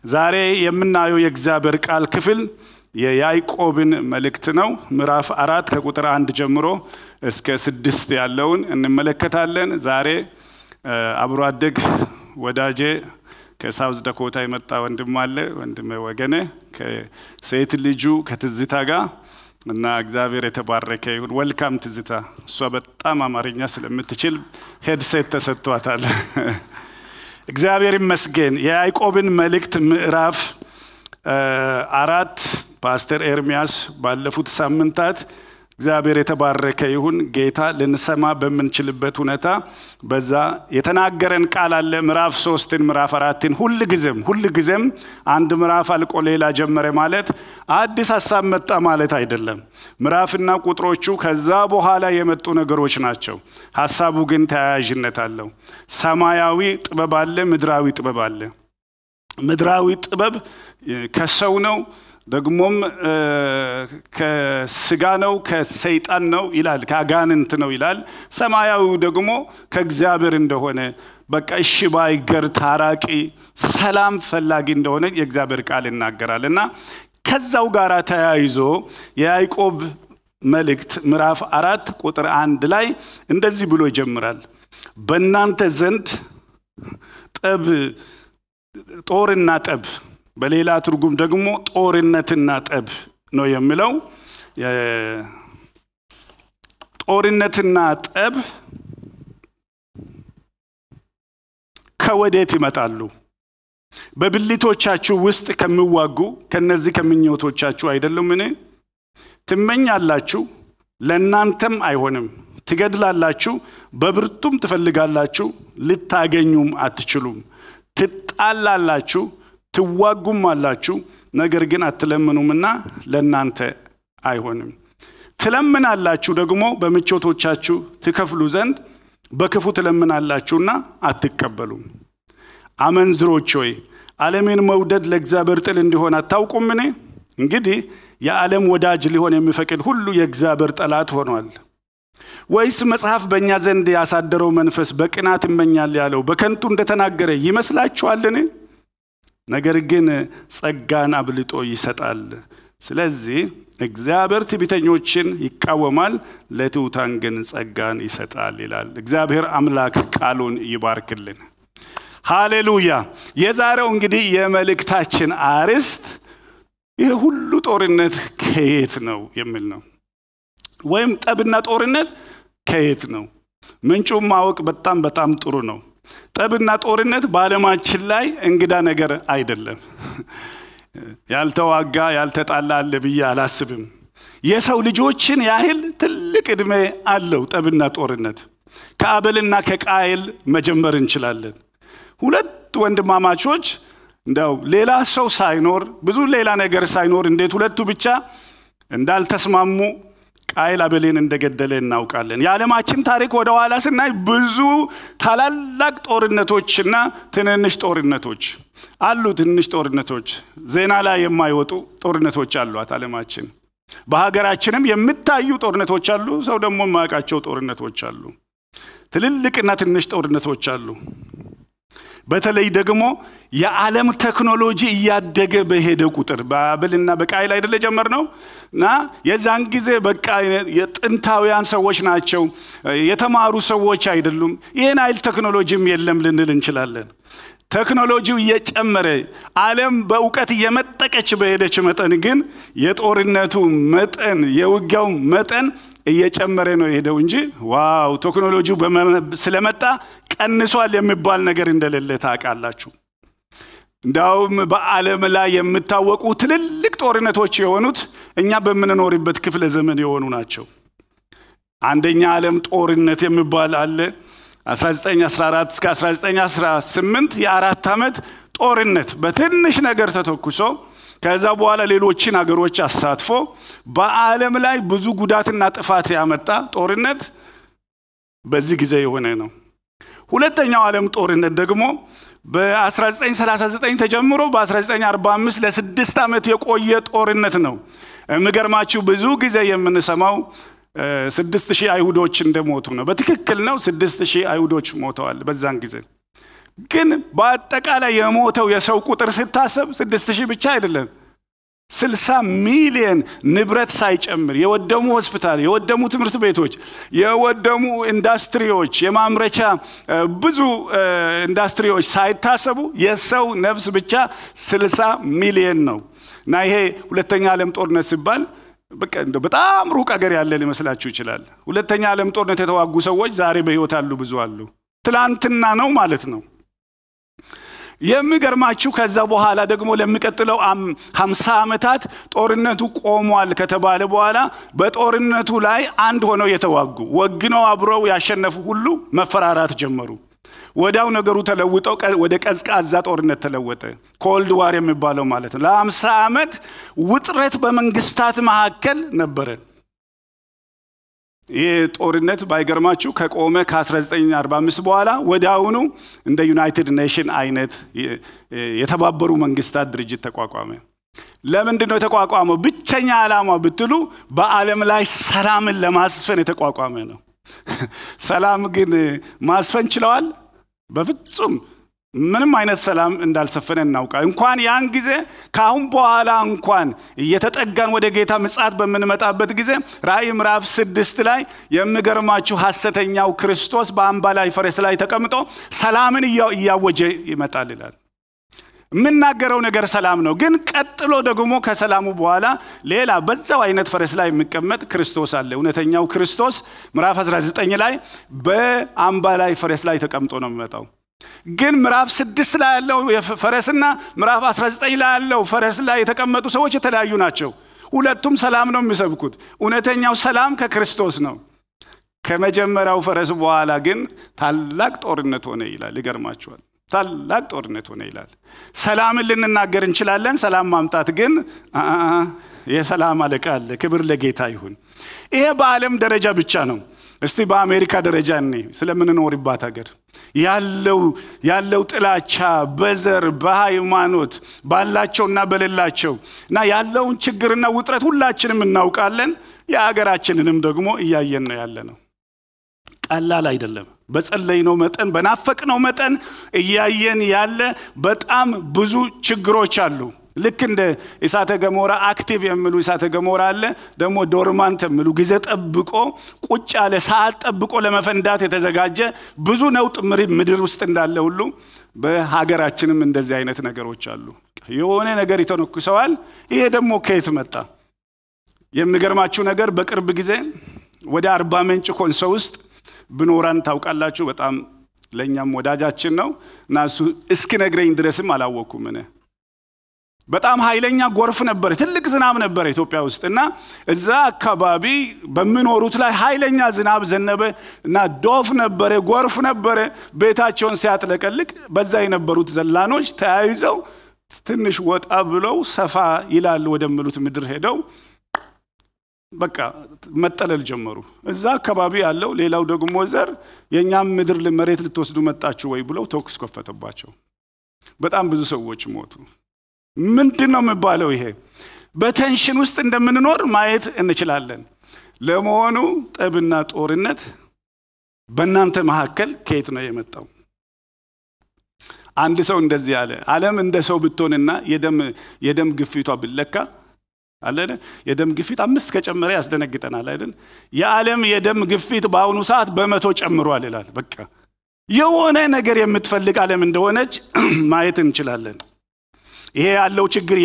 ዛሬ የምናየው የእግዚአብሔር ቃል ክፍል የያዕቆብን መልእክት ነው። ምዕራፍ አራት ከቁጥር አንድ ጀምሮ እስከ ስድስት ያለውን እንመለከታለን። ዛሬ አብሮ አደግ ወዳጄ ከሳውዝ ዳኮታ የመጣ ወንድም አለ፣ ወንድም ወገነ ከሴት ልጁ ከትዝታ ጋር እና እግዚአብሔር የተባረከ ይሁን። ወልካም ትዝታ። እሷ በጣም አማርኛ ስለምትችል ሄድሴት ተሰጥቷታል። እግዚአብሔር ይመስገን። የያዕቆብን መልእክት ምዕራፍ አራት ፓስተር ኤርሚያስ ባለፉት ሳምንታት እግዚአብሔር የተባረከ ይሁን ጌታ ልንሰማ በምንችልበት ሁኔታ በዛ የተናገረን ቃል አለ። ምዕራፍ ሶስትን ምዕራፍ አራትን ሁል ጊዜም ሁል ጊዜም አንድ ምዕራፍ አልቆ ሌላ ጀመረ ማለት አዲስ ሀሳብ መጣ ማለት አይደለም። ምዕራፍና ቁጥሮቹ ከዛ በኋላ የመጡ ነገሮች ናቸው። ሀሳቡ ግን ተያያዥነት አለው። ሰማያዊ ጥበብ አለ፣ ምድራዊ ጥበብ አለ። ምድራዊ ጥበብ ከሰው ነው ደግሞም ከስጋ ነው ከሰይጣን ነው ይላል፣ ከአጋንንት ነው ይላል። ሰማያዊው ደግሞ ከእግዚአብሔር እንደሆነ በቃ እሺ ባይ፣ ገር፣ ታራቂ፣ ሰላም ፈላጊ እንደሆነ የእግዚአብሔር ቃል ይናገራል እና ከዛው ጋር ተያይዞ የያዕቆብ መልእክት ምዕራፍ አራት ቁጥር አንድ ላይ እንደዚህ ብሎ ይጀምራል። በእናንተ ዘንድ ጠብ ጦርና ጠብ በሌላ ትርጉም ደግሞ ጦርነትና ጠብ ነው የሚለው። ጦርነትና ጠብ ከወዴት ይመጣሉ? በብልቶቻችሁ ውስጥ ከሚዋጉ ከነዚህ ከምኞቶቻችሁ አይደሉምን? ትመኛላችሁ፣ ለእናንተም አይሆንም። ትገድላላችሁ፣ በብርቱም ትፈልጋላችሁ፣ ልታገኙም አትችሉም። ትጣላላችሁ ትዋጉም አላችሁ፣ ነገር ግን አትለምኑምና ለእናንተ አይሆንም። ትለምናላችሁ ደግሞ በምቾቶቻችሁ ትከፍሉ ዘንድ በክፉ ትለምናላችሁና አትቀበሉም። አመንዝሮች ሆይ ዓለምን መውደድ ለእግዚአብሔር ጥል እንዲሆን አታውቁምን? እንግዲህ የዓለም ወዳጅ ሊሆን የሚፈቅድ ሁሉ የእግዚአብሔር ጠላት ሆኗል። ወይስ መጽሐፍ በእኛ ዘንድ ያሳደረው መንፈስ በቅናት ይመኛል ያለው በከንቱ እንደተናገረ ይመስላችኋልን? ነገር ግን ጸጋን አብልጦ ይሰጣል። ስለዚህ እግዚአብሔር ትዕቢተኞችን ይቃወማል፣ ለትሑታን ግን ጸጋን ይሰጣል ይላል። እግዚአብሔር አምላክ ቃሉን ይባርክልን። ሃሌሉያ። የዛሬው እንግዲህ የመልእክታችን አርዕስት ይህ ሁሉ ጦርነት ከየት ነው የሚል ነው። ወይም ጠብና ጦርነት ከየት ነው? ምንጩን ማወቅ በጣም በጣም ጥሩ ነው። ጠብና ጦርነት በዓለማችን ላይ እንግዳ ነገር አይደለም። ያልተዋጋ ያልተጣላ አለ ብዬ አላስብም። የሰው ልጆችን ያህል ትልቅ ዕድሜ አለው ጠብና ጦርነት። ከአበልና ከቃየል መጀመር እንችላለን። ሁለት ወንድማማቾች እንደው ሌላ ሰው ሳይኖር ብዙ ሌላ ነገር ሳይኖር እንዴት ሁለቱ ብቻ እንዳልተስማሙ ቃይል አቤልን እንደገደለ እናውቃለን። የዓለማችን ታሪክ ወደ ኋላ ስናይ ብዙ ታላላቅ ጦርነቶችና ትንንሽ ጦርነቶች አሉ። ትንንሽ ጦርነቶች ዜና ላይ የማይወጡ ጦርነቶች አሏት ዓለማችን። በሀገራችንም የሚታዩ ጦርነቶች አሉ። ሰው ደግሞ የማያውቃቸው ጦርነቶች አሉ። ትልልቅና ትንሽ ጦርነቶች አሉ። በተለይ ደግሞ የዓለም ቴክኖሎጂ እያደገ በሄደ ቁጥር በአቤልና በቃይል አይደለ ጀመር ነው እና የዛን ጊዜ በቃ የጥንታውያን ሰዎች ናቸው፣ የተማሩ ሰዎች አይደሉም። ይህን አይል ቴክኖሎጂም የለም ልንል እንችላለን። ቴክኖሎጂው እየጨመረ ዓለም በእውቀት እየመጠቀች በሄደች መጠን ግን የጦርነቱ መጠን የውጊያው መጠን እየጨመረ ነው የሄደው እንጂ ዋው ቴክኖሎጂው ስለመጣ ቀንሷል የሚባል ነገር እንደሌለ ታውቃላችሁ። እንዲያውም በዓለም ላይ የሚታወቁ ትልልቅ ጦርነቶች የሆኑት እኛ በምንኖርበት ክፍለ ዘመን የሆኑ ናቸው። አንደኛ ዓለም ጦርነት የሚባል አለ 1914 እስከ 1918 የአራት ዓመት ጦርነት በትንሽ ነገር ተተኩሶ ከዛ በኋላ ሌሎችን ሀገሮች አሳትፎ በዓለም ላይ ብዙ ጉዳትና ጥፋት ያመጣ ጦርነት በዚህ ጊዜ የሆነ ነው። ሁለተኛው ዓለም ጦርነት ደግሞ በ1939 ተጀምሮ በ1945 ለስድስት ዓመት የቆየ ጦርነት ነው። የሚገርማችሁ ብዙ ጊዜ የምንሰማው ስድስት ሺህ አይሁዶች እንደሞቱ ነው። በትክክል ነው። ስድስት ሺህ አይሁዶች ሞተዋል በዛን ጊዜ ግን በአጠቃላይ የሞተው የሰው ቁጥር ስታሰብ ስድስት ሺህ ብቻ አይደለም። ስልሳ ሚሊየን ንብረት ሳይጨምር የወደሙ ሆስፒታል፣ የወደሙ ትምህርት ቤቶች፣ የወደሙ ኢንዱስትሪዎች፣ የማምረቻ ብዙ ኢንዱስትሪዎች ሳይታሰቡ የሰው ነፍስ ብቻ ስልሳ ሚሊየን ነው እና ይሄ ሁለተኛ ዓለም ጦርነት ሲባል በቃ እንደው በጣም ሩቅ አገር ያለ ሊመስላችሁ ይችላል። ሁለተኛ ዓለም ጦርነት የተዋጉ ሰዎች ዛሬ በሕይወት አሉ፣ ብዙ አሉ። ትላንትና ነው ማለት ነው። የሚገርማችሁ ከዛ በኋላ ደግሞ ለሚቀጥለው ሀምሳ ዓመታት ጦርነቱ ቆሟል ከተባለ በኋላ በጦርነቱ ላይ አንድ ሆነው የተዋጉ ወግነው አብረው ያሸነፉ ሁሉ መፈራራት ጀመሩ። ወዲያው ነገሩ ተለውጠው ወደ ቀዝቃዛ ጦርነት ተለወጠ። ኮልድ ዋር የሚባለው ማለት ነው። ለሀምሳ ዓመት ውጥረት በመንግስታት መካከል ነበረ። ይህ ጦርነት ባይገርማችሁ ከቆመ ከ1945 በኋላ ወዲያውኑ እንደ ዩናይትድ ኔሽን አይነት የተባበሩ መንግስታት ድርጅት ተቋቋመ። ለምንድን ነው የተቋቋመው? ብቸኛ ዓላማ ብትሉ በዓለም ላይ ሰላምን ለማስፈን የተቋቋመ ነው። ሰላም ግን ማስፈን ችለዋል? በፍጹም ምንም አይነት ሰላም እንዳልሰፈነ እናውቃል። እንኳን ያን ጊዜ ከአሁን በኋላ እንኳን እየተጠጋን ወደ ጌታ ምጽአት በምንመጣበት ጊዜ ራእይ ምዕራፍ ስድስት ላይ የሚገርማችሁ ሐሰተኛው ክርስቶስ በአምባ ላይ ፈረስ ላይ ተቀምጦ ሰላምን እያወጀ ይመጣል ይላል። የምናገረው ነገር ሰላም ነው። ግን ቀጥሎ ደግሞ ከሰላሙ በኋላ ሌላ በዛው አይነት ፈረስ ላይ የሚቀመጥ ክርስቶስ አለ። እውነተኛው ክርስቶስ ምዕራፍ 19 ላይ በአምባ ላይ ፈረስ ላይ ተቀምጦ ነው የሚመጣው። ግን ምዕራፍ ስድስት ላይ ያለው ፈረስና ምዕራፍ 19 ላይ ያለው ፈረስ ላይ የተቀመጡ ሰዎች የተለያዩ ናቸው። ሁለቱም ሰላም ነው የሚሰብኩት። እውነተኛው ሰላም ከክርስቶስ ነው። ከመጀመሪያው ፈረስ በኋላ ግን ታላቅ ጦርነት ሆነ ይላል። ይገርማችኋል። ታላቅ ጦርነት ሆነ ይላል። ሰላምን ልንናገር እንችላለን። ሰላም ማምጣት ግን የሰላም አለቃ አለ። ክብር ለጌታ ይሁን። ይሄ በዓለም ደረጃ ብቻ ነው። እስቲ በአሜሪካ ደረጃ እኔ ስለምንኖርባት ሀገር ያለው ያለው ጥላቻ በዘር በሃይማኖት ባላቸውና በሌላቸው እና ያለውን ችግርና ውጥረት ሁላችንም እናውቃለን። የሀገራችንንም ደግሞ እያየን ነው ያለ ነው። ቀላል አይደለም። በጸለይነው መጠን በናፈቅነው መጠን እያየን ያለ በጣም ብዙ ችግሮች አሉ። ልክ እንደ እሳተ ገሞራ አክቲቭ የሚሉ እሳተ ገሞራ አለ፣ ደግሞ ዶርማንት የሚሉ ጊዜ ጠብቆ ቁጭ ያለ ሰዓት ጠብቆ ለመፈንዳት የተዘጋጀ ብዙ ነውጥ ምድር ውስጥ እንዳለ ሁሉ በሀገራችንም እንደዚህ አይነት ነገሮች አሉ። የሆነ ነገር ይተነኩሰዋል። ይሄ ደግሞ ከየት መጣ? የሚገርማችሁ ነገር በቅርብ ጊዜ ወደ አርባ ምንጭ ኮንሶ ውስጥ ብኖራን ታውቃላችሁ። በጣም ለእኛም ወዳጃችን ነው እና እሱ እስኪነግረኝ ድረስም አላወቅኩም እኔ በጣም ኃይለኛ ጎርፍ ነበረ፣ ትልቅ ዝናብ ነበረ ኢትዮጵያ ውስጥ እና እዛ አካባቢ በሚኖሩት ላይ ኃይለኛ ዝናብ ዘነበ እና ዶፍ ነበረ፣ ጎርፍ ነበረ። ቤታቸውን ሲያጥለቀልቅ በዛ የነበሩት ዘላኖች ተያይዘው ትንሽ ወጣ ብለው ሰፋ ይላል ወደሚሉት ምድር ሄደው በቃ መጠለል ጀመሩ። እዛ አካባቢ ያለው ሌላው ደግሞ ዘር የእኛም ምድር መሬት ልትወስዱ መጣችሁ ወይ ብለው ተኩስ ከፈተባቸው። በጣም ብዙ ሰዎች ሞቱ። ምንድን ነው የሚባለው? ይሄ በቴንሽን ውስጥ እንደምንኖር ማየት እንችላለን። ለመሆኑ ጠብና ጦርነት በእናንተ መካከል ከየት ነው የመጣው? አንድ ሰው እንደዚህ አለ። ዓለም እንደ ሰው ብትሆንና የደም ግፊቷ ብለካ አለ የደም ግፊት አምስት ከጨመረ ያስደነግጠናል አይደል? የዓለም የደም ግፊት በአሁኑ ሰዓት በመቶ ጨምሯል ይላል። በቃ የሆነ ነገር የምትፈልግ ዓለም እንደሆነች ማየት እንችላለን። ይሄ ያለው ችግር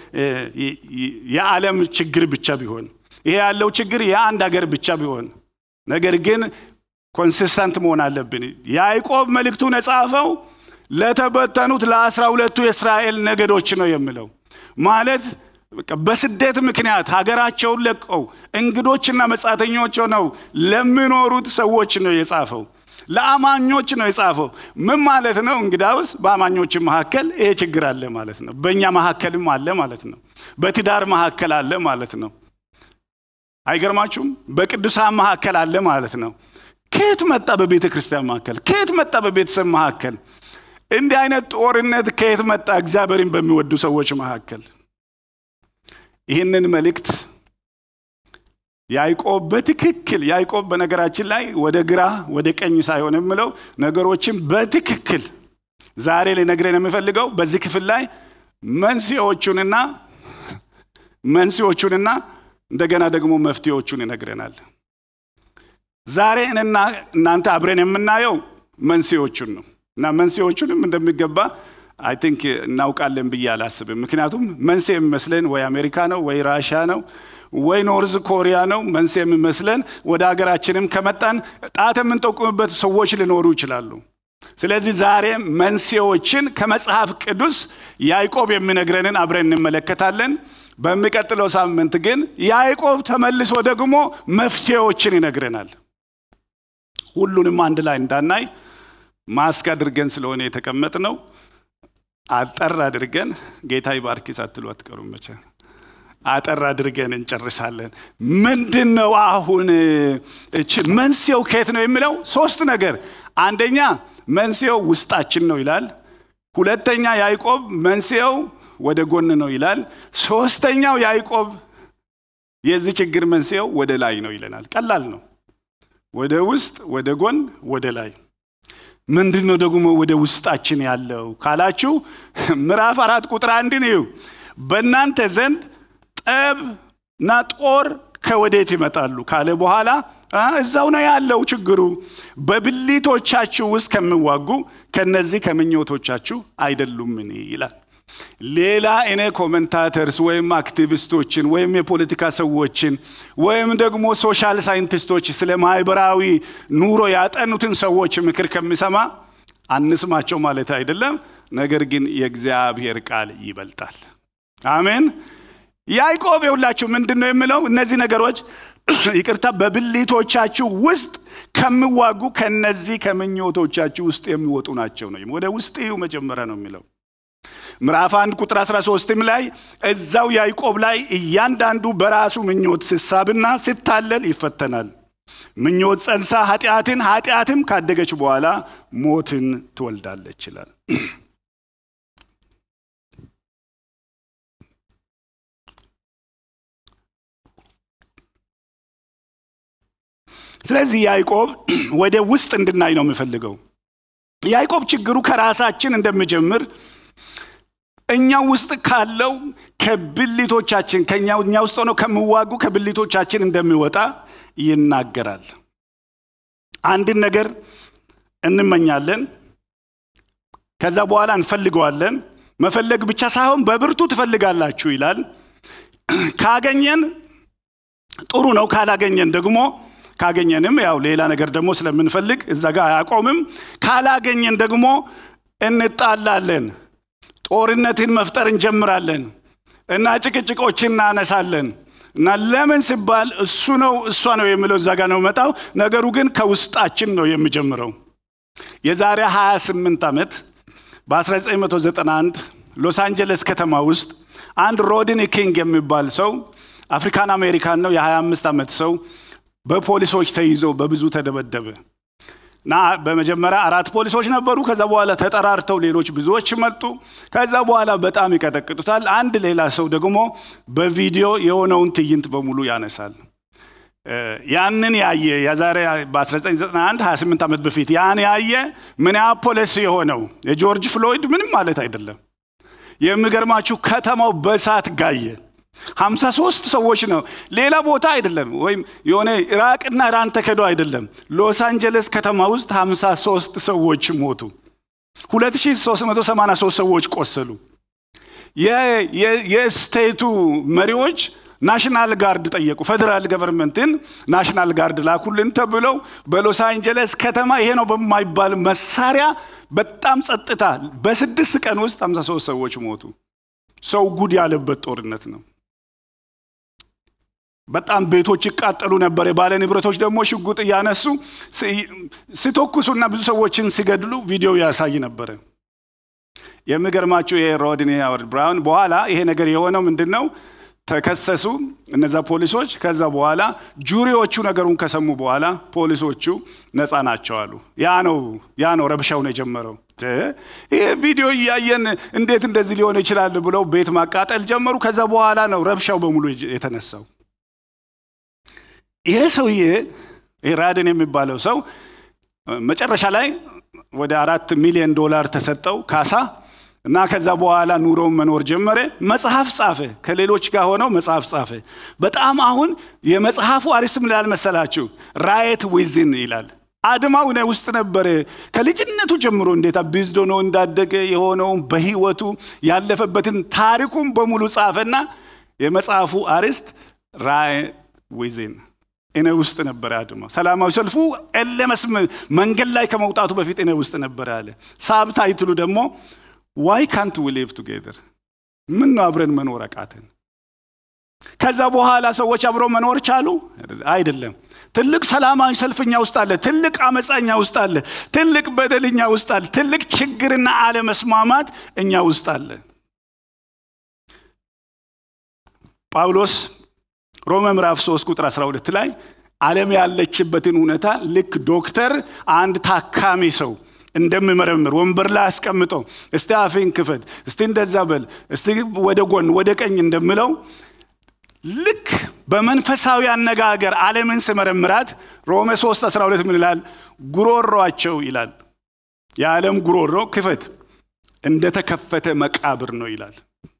የዓለም ችግር ብቻ ቢሆን ይሄ ያለው ችግር የአንድ ሀገር ብቻ ቢሆን ነገር ግን ኮንሲስተንት መሆን አለብን። ያዕቆብ መልእክቱን የጻፈው ለተበተኑት ለአስራ ሁለቱ የእስራኤል ነገዶች ነው የሚለው ማለት በስደት ምክንያት ሀገራቸውን ለቀው እንግዶችና መጻተኞች ሆነው ለሚኖሩት ሰዎች ነው የጻፈው። ለአማኞች ነው የጻፈው። ምን ማለት ነው? እንግዳውስ በአማኞች መካከል ይሄ ችግር አለ ማለት ነው። በእኛ መካከልም አለ ማለት ነው። በትዳር መካከል አለ ማለት ነው። አይገርማችሁም? በቅዱሳን መካከል አለ ማለት ነው። ከየት መጣ? በቤተ ክርስቲያን መካከል ከየት መጣ? በቤተሰብ መካከል እንዲህ አይነት ጦርነት ከየት መጣ? እግዚአብሔርን በሚወዱ ሰዎች መካከል ይህንን መልእክት ያዕቆብ በትክክል ያዕቆብ በነገራችን ላይ ወደ ግራ ወደ ቀኝ ሳይሆን የምለው ነገሮችን በትክክል ዛሬ ሊነግረን የሚፈልገው በዚህ ክፍል ላይ መንስኤዎቹንና መንስኤዎቹንና እንደገና ደግሞ መፍትሄዎቹን ይነግረናል። ዛሬ እኔና እናንተ አብረን የምናየው መንስኤዎቹን ነው እና መንስኤዎቹንም እንደሚገባ አይ ቲንክ እናውቃለን ብዬ አላስብም። ምክንያቱም መንስኤ የሚመስለን ወይ አሜሪካ ነው ወይ ራሻ ነው ወይ ኖርዝ ኮሪያ ነው መንስኤ የሚመስለን። ወደ ሀገራችንም ከመጣን ጣት የምንጠቁምበት ሰዎች ሊኖሩ ይችላሉ። ስለዚህ ዛሬ መንስኤዎችን ከመጽሐፍ ቅዱስ ያዕቆብ የሚነግረንን አብረን እንመለከታለን። በሚቀጥለው ሳምንት ግን ያዕቆብ ተመልሶ ደግሞ መፍትሄዎችን ይነግረናል። ሁሉንም አንድ ላይ እንዳናይ ማስክ አድርገን ስለሆነ የተቀመጥ ነው። አጠር አድርገን ጌታ ይባርክ ሳትሉ አትቀሩም መቼ አጠር አድርገን እንጨርሳለን። ምንድን ነው አሁን እቺ መንስኤው ከየት ነው የሚለው ሶስት ነገር። አንደኛ መንስኤው ውስጣችን ነው ይላል። ሁለተኛ ያዕቆብ መንስኤው ወደ ጎን ነው ይላል። ሶስተኛው ያዕቆብ የዚህ ችግር መንስኤው ወደ ላይ ነው ይለናል። ቀላል ነው። ወደ ውስጥ፣ ወደ ጎን፣ ወደ ላይ። ምንድን ነው ደግሞ ወደ ውስጣችን ያለው ካላችሁ ምዕራፍ አራት ቁጥር አንድን እዩ። በእናንተ ዘንድ ጠብና ጦር ከወዴት ይመጣሉ ካለ በኋላ እዛው ነው ያለው ችግሩ። በብልቶቻችሁ ውስጥ ከሚዋጉ ከነዚህ ከምኞቶቻችሁ አይደሉምን ይላል። ሌላ እኔ ኮመንታተርስ ወይም አክቲቪስቶችን ወይም የፖለቲካ ሰዎችን ወይም ደግሞ ሶሻል ሳይንቲስቶች ስለ ማህበራዊ ኑሮ ያጠኑትን ሰዎች ምክር ከሚሰማ አንስማቸው ማለት አይደለም። ነገር ግን የእግዚአብሔር ቃል ይበልጣል። አሜን። ያዕቆብ የሁላችሁ ምንድን ነው የሚለው? እነዚህ ነገሮች ይቅርታ፣ በብልቶቻችሁ ውስጥ ከሚዋጉ ከነዚህ ከምኞቶቻችሁ ውስጥ የሚወጡ ናቸው ነው። ወደ ውስጥ እዩ መጀመሪያ ነው የሚለው ምዕራፍ አንድ ቁጥር 13ም ላይ እዛው ያዕቆብ ላይ እያንዳንዱ በራሱ ምኞት ሲሳብና ሲታለል ይፈተናል። ምኞት ጸንሳ ኃጢአትን፣ ኃጢአትም ካደገች በኋላ ሞትን ትወልዳለች ይላል። ስለዚህ ያዕቆብ ወደ ውስጥ እንድናይ ነው የምፈልገው። ያዕቆብ ችግሩ ከራሳችን እንደሚጀምር እኛ ውስጥ ካለው ከብልቶቻችን ከኛ እኛ ውስጥ ሆነው ከሚዋጉ ከብልቶቻችን እንደሚወጣ ይናገራል። አንድን ነገር እንመኛለን፣ ከዛ በኋላ እንፈልገዋለን። መፈለግ ብቻ ሳይሆን በብርቱ ትፈልጋላችሁ ይላል። ካገኘን ጥሩ ነው፣ ካላገኘን ደግሞ ካገኘንም ያው ሌላ ነገር ደግሞ ስለምንፈልግ እዛ ጋር አያቆምም። ካላገኘን ደግሞ እንጣላለን፣ ጦርነትን መፍጠር እንጀምራለን እና ጭቅጭቆችን እናነሳለን እና ለምን ሲባል እሱ ነው እሷ ነው የሚለው እዛ ጋር ነው መጣው። ነገሩ ግን ከውስጣችን ነው የሚጀምረው። የዛሬ 28 ዓመት በ1991 ሎስ አንጀለስ ከተማ ውስጥ አንድ ሮድኒ ኪንግ የሚባል ሰው አፍሪካን አሜሪካን ነው፣ የ25 ዓመት ሰው በፖሊሶች ተይዞ በብዙ ተደበደበ እና በመጀመሪያ አራት ፖሊሶች ነበሩ። ከዛ በኋላ ተጠራርተው ሌሎች ብዙዎች መጡ። ከዛ በኋላ በጣም ይቀጠቅጡታል። አንድ ሌላ ሰው ደግሞ በቪዲዮ የሆነውን ትዕይንት በሙሉ ያነሳል። ያንን ያየ የዛሬ በ1991 28 ዓመት በፊት ያን ያየ ሚኒያፖሊስ የሆነው የጆርጅ ፍሎይድ ምንም ማለት አይደለም። የሚገርማችሁ ከተማው በሳት ጋየ። ሀምሳ ሶስት ሰዎች ነው። ሌላ ቦታ አይደለም፣ ወይም የሆነ ኢራቅና ኢራን ተከዶ አይደለም። ሎስ አንጀለስ ከተማ ውስጥ ሀምሳ ሶስት ሰዎች ሞቱ። 2383 ሰዎች ቆሰሉ። የስቴቱ መሪዎች ናሽናል ጋርድ ጠየቁ። ፌዴራል ገቨርንመንትን ናሽናል ጋርድ ላኩልን ተብለው በሎስ አንጀለስ ከተማ ይሄ ነው በማይባል መሳሪያ በጣም ጸጥታ፣ በስድስት ቀን ውስጥ 53 ሰዎች ሞቱ። ሰው ጉድ ያለበት ጦርነት ነው። በጣም ቤቶች ይቃጠሉ ነበር። የባለ ንብረቶች ደግሞ ሽጉጥ እያነሱ ሲተኩሱና ብዙ ሰዎችን ሲገድሉ ቪዲዮ ያሳይ ነበረ። የሚገርማችሁ ይሄ ሮድኒ ሃዋርድ ብራውን በኋላ ይሄ ነገር የሆነው ምንድን ነው? ተከሰሱ እነዛ ፖሊሶች። ከዛ በኋላ ጁሪዎቹ ነገሩን ከሰሙ በኋላ ፖሊሶቹ ነፃ ናቸው አሉ። ያ ነው ያ ነው ረብሻውን የጀመረው። ይህ ቪዲዮ እያየን እንዴት እንደዚህ ሊሆን ይችላል ብለው ቤት ማቃጠል ጀመሩ። ከዛ በኋላ ነው ረብሻው በሙሉ የተነሳው። ይሄ ሰውዬ ራድን የሚባለው ሰው መጨረሻ ላይ ወደ አራት ሚሊዮን ዶላር ተሰጠው ካሳ እና ከዛ በኋላ ኑሮውን መኖር ጀመረ። መጽሐፍ ጻፈ። ከሌሎች ጋር ሆነው መጽሐፍ ጻፈ። በጣም አሁን የመጽሐፉ አርዕስት ምን ይላል መሰላችሁ? ራየት ዊዝን ይላል። አድማው እኔ ውስጥ ነበረ። ከልጅነቱ ጀምሮ እንዴት አቢዝዶ ነው እንዳደገ የሆነውን በህይወቱ ያለፈበትን ታሪኩን በሙሉ ጻፈና የመጽሐፉ አርዕስት ራየት ዊዝን እኔ ውስጥ ነበረ አድማው። ሰላማዊ ሰልፉ ኤለመስ መንገድ ላይ ከመውጣቱ በፊት እኔ ውስጥ ነበረ አለ። ሳብ ታይትሉ ደግሞ ዋይ ካንት ዊ ሊቭ ቱጌዘር ምን ነው አብረን መኖር አቃተን? ከዛ በኋላ ሰዎች አብረው መኖር ቻሉ? አይደለም። ትልቅ ሰላማዊ ሰልፍኛ ውስጥ አለ። ትልቅ አመፃኛ ውስጥ አለ። ትልቅ በደልኛ ውስጥ አለ። ትልቅ ችግርና አለመስማማት እኛ ውስጥ አለ። ጳውሎስ ሮሜ ምዕራፍ 3 ቁጥር 12 ላይ ዓለም ያለችበትን ሁኔታ ልክ ዶክተር አንድ ታካሚ ሰው እንደምመረምር ወንበር ላይ አስቀምጠው እስቲ አፌን ክፈት፣ እስቲ እንደዛ በል፣ እስቲ ወደ ጎን ወደ ቀኝ እንደምለው ልክ በመንፈሳዊ አነጋገር ዓለምን ስመረምራት ሮሜ 3 12 ምን ይላል? ጉሮሯቸው ይላል የዓለም ጉሮሮ ክፈት እንደተከፈተ መቃብር ነው ይላል።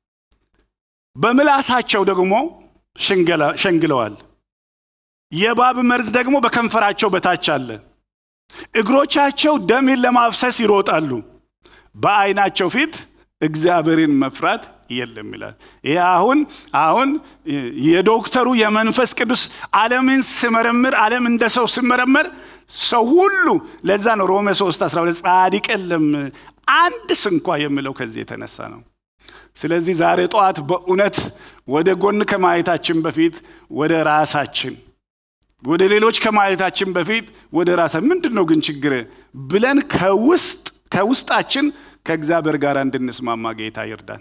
በምላሳቸው ደግሞ ሸንግለዋል። የእባብ መርዝ ደግሞ በከንፈራቸው በታች አለ። እግሮቻቸው ደምን ለማፍሰስ ይሮጣሉ። በዓይናቸው ፊት እግዚአብሔርን መፍራት የለም ይላል። ይህ አሁን አሁን የዶክተሩ የመንፈስ ቅዱስ ዓለምን ስመረምር ዓለም እንደ ሰው ስመረመር ሰው ሁሉ ለዛ ነው ሮሜ 3 12 ጻድቅ የለም አንድ ስንኳ የሚለው ከዚህ የተነሳ ነው። ስለዚህ ዛሬ ጠዋት በእውነት ወደ ጎን ከማየታችን በፊት ወደ ራሳችን ወደ ሌሎች ከማየታችን በፊት ወደ ራሳ ምንድን ነው ግን ችግር ብለን ከውስጥ ከውስጣችን ከእግዚአብሔር ጋር እንድንስማማ ጌታ ይርዳን።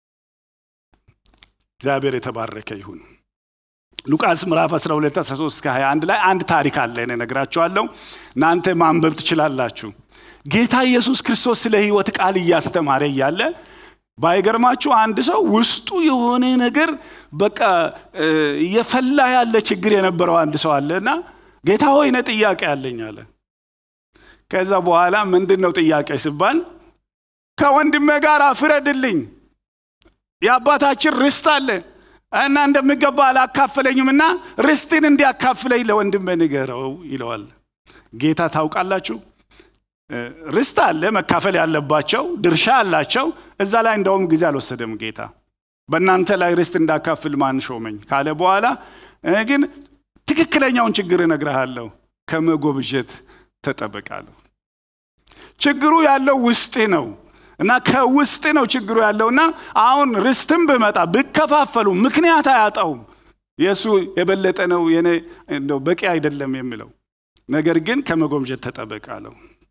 እግዚአብሔር የተባረከ ይሁን። ሉቃስ ምዕራፍ 12 13 እስከ 21 ላይ አንድ ታሪክ አለ እኔ እነግራችኋለሁ። እናንተ ማንበብ ትችላላችሁ። ጌታ ኢየሱስ ክርስቶስ ስለ ሕይወት ቃል እያስተማረ እያለ ባይገርማችሁ አንድ ሰው ውስጡ የሆነ ነገር በቃ እየፈላ ያለ ችግር የነበረው አንድ ሰው አለ እና ጌታ ሆይ እኔ ጥያቄ አለኝ አለ። ከዛ በኋላ ምንድን ነው ጥያቄ ሲባል ከወንድሜ ጋር ፍረድልኝ፣ የአባታችን ርስት አለ እና እንደሚገባ አላካፈለኝም እና ርስትን እንዲያካፍለኝ ለወንድሜ ንገረው ይለዋል። ጌታ ታውቃላችሁ ርስት አለ መካፈል ያለባቸው ድርሻ አላቸው። እዛ ላይ እንደውም ጊዜ አልወሰደም ጌታ። በእናንተ ላይ ርስት እንዳካፍል ማን ሾመኝ ካለ በኋላ ግን ትክክለኛውን ችግር እነግርሃለሁ፣ ከመጎብጀት ተጠበቃለሁ። ችግሩ ያለው ውስጥ ነው እና ከውስጥ ነው ችግሩ ያለውና አሁን ርስትም ብመጣ ብከፋፈሉ ምክንያት አያጣውም። የእሱ የበለጠ ነው የኔ እንደው በቂ አይደለም የሚለው ነገር ግን ከመጎምጀት ተጠበቃለሁ።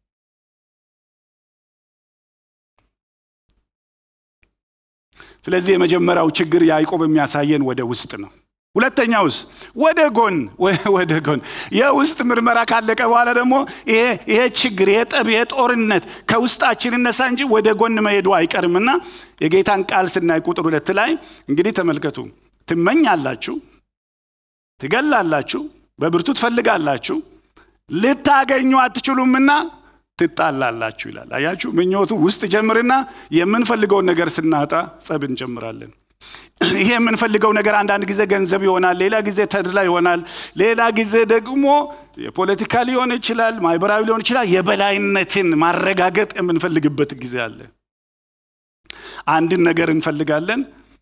ስለዚህ የመጀመሪያው ችግር ያዕቆብ የሚያሳየን ወደ ውስጥ ነው። ሁለተኛውስ ወደ ጎን ወደ ጎን የውስጥ ምርመራ ካለቀ በኋላ ደግሞ ይሄ ችግር የጠብ የጦርነት ከውስጣችን እነሳ እንጂ ወደ ጎን መሄዱ አይቀርምና የጌታን ቃል ስናይ ቁጥር ሁለት ላይ እንግዲህ ተመልከቱ። ትመኛላችሁ፣ ትገላላችሁ፣ በብርቱ ትፈልጋላችሁ፣ ልታገኙ አትችሉምና ትጣላላችሁ ይላል። አያችሁ፣ ምኞቱ ውስጥ ጀምርና የምንፈልገውን ነገር ስናጣ ጸብ እንጀምራለን። ይሄ የምንፈልገው ነገር አንዳንድ ጊዜ ገንዘብ ይሆናል፣ ሌላ ጊዜ ተድላ ይሆናል፣ ሌላ ጊዜ ደግሞ የፖለቲካ ሊሆን ይችላል፣ ማህበራዊ ሊሆን ይችላል። የበላይነትን ማረጋገጥ የምንፈልግበት ጊዜ አለ። አንድን ነገር እንፈልጋለን፣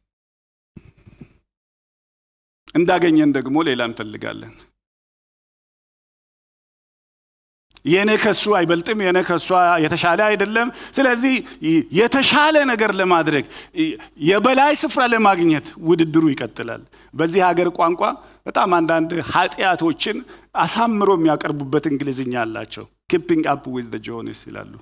እንዳገኘን ደግሞ ሌላ እንፈልጋለን። የእኔ ከሱ አይበልጥም፣ የእኔ ከሷ የተሻለ አይደለም። ስለዚህ የተሻለ ነገር ለማድረግ የበላይ ስፍራ ለማግኘት ውድድሩ ይቀጥላል። በዚህ ሀገር ቋንቋ በጣም አንዳንድ ኃጢአቶችን አሳምሮ የሚያቀርቡበት እንግሊዝኛ አላቸው። ኪፒንግ አፕ ዊዝ ዘ ጆኒስ ይላሉ።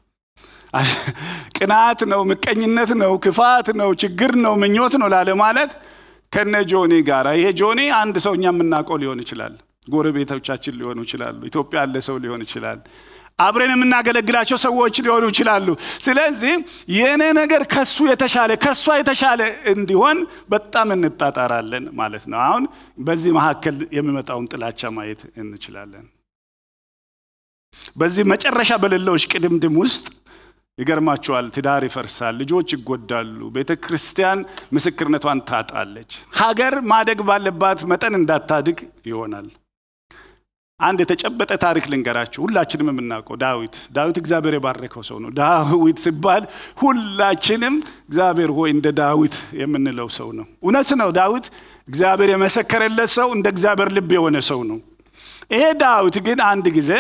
ቅናት ነው፣ ምቀኝነት ነው፣ ክፋት ነው፣ ችግር ነው፣ ምኞት ነው ላለ ማለት ከነ ጆኒ ጋር ይሄ ጆኒ አንድ ሰው እኛ የምናውቀው ሊሆን ይችላል ጎረቤቶቻችን ሊሆኑ ይችላሉ። ኢትዮጵያ ያለ ሰው ሊሆን ይችላል። አብረን የምናገለግላቸው ሰዎች ሊሆኑ ይችላሉ። ስለዚህ የእኔ ነገር ከሱ የተሻለ ከእሷ የተሻለ እንዲሆን በጣም እንጣጣራለን ማለት ነው። አሁን በዚህ መካከል የሚመጣውን ጥላቻ ማየት እንችላለን። በዚህ መጨረሻ በሌለው እሽቅድምድም ውስጥ ይገርማቸዋል። ትዳር ይፈርሳል፣ ልጆች ይጎዳሉ፣ ቤተ ክርስቲያን ምስክርነቷን ታጣለች፣ ሀገር ማደግ ባለባት መጠን እንዳታድግ ይሆናል። አንድ የተጨበጠ ታሪክ ልንገራችሁ፣ ሁላችንም የምናውቀው ዳዊት። ዳዊት እግዚአብሔር የባረከው ሰው ነው። ዳዊት ሲባል ሁላችንም እግዚአብሔር ሆይ እንደ ዳዊት የምንለው ሰው ነው። እውነት ነው። ዳዊት እግዚአብሔር የመሰከረለት ሰው፣ እንደ እግዚአብሔር ልብ የሆነ ሰው ነው። ይሄ ዳዊት ግን አንድ ጊዜ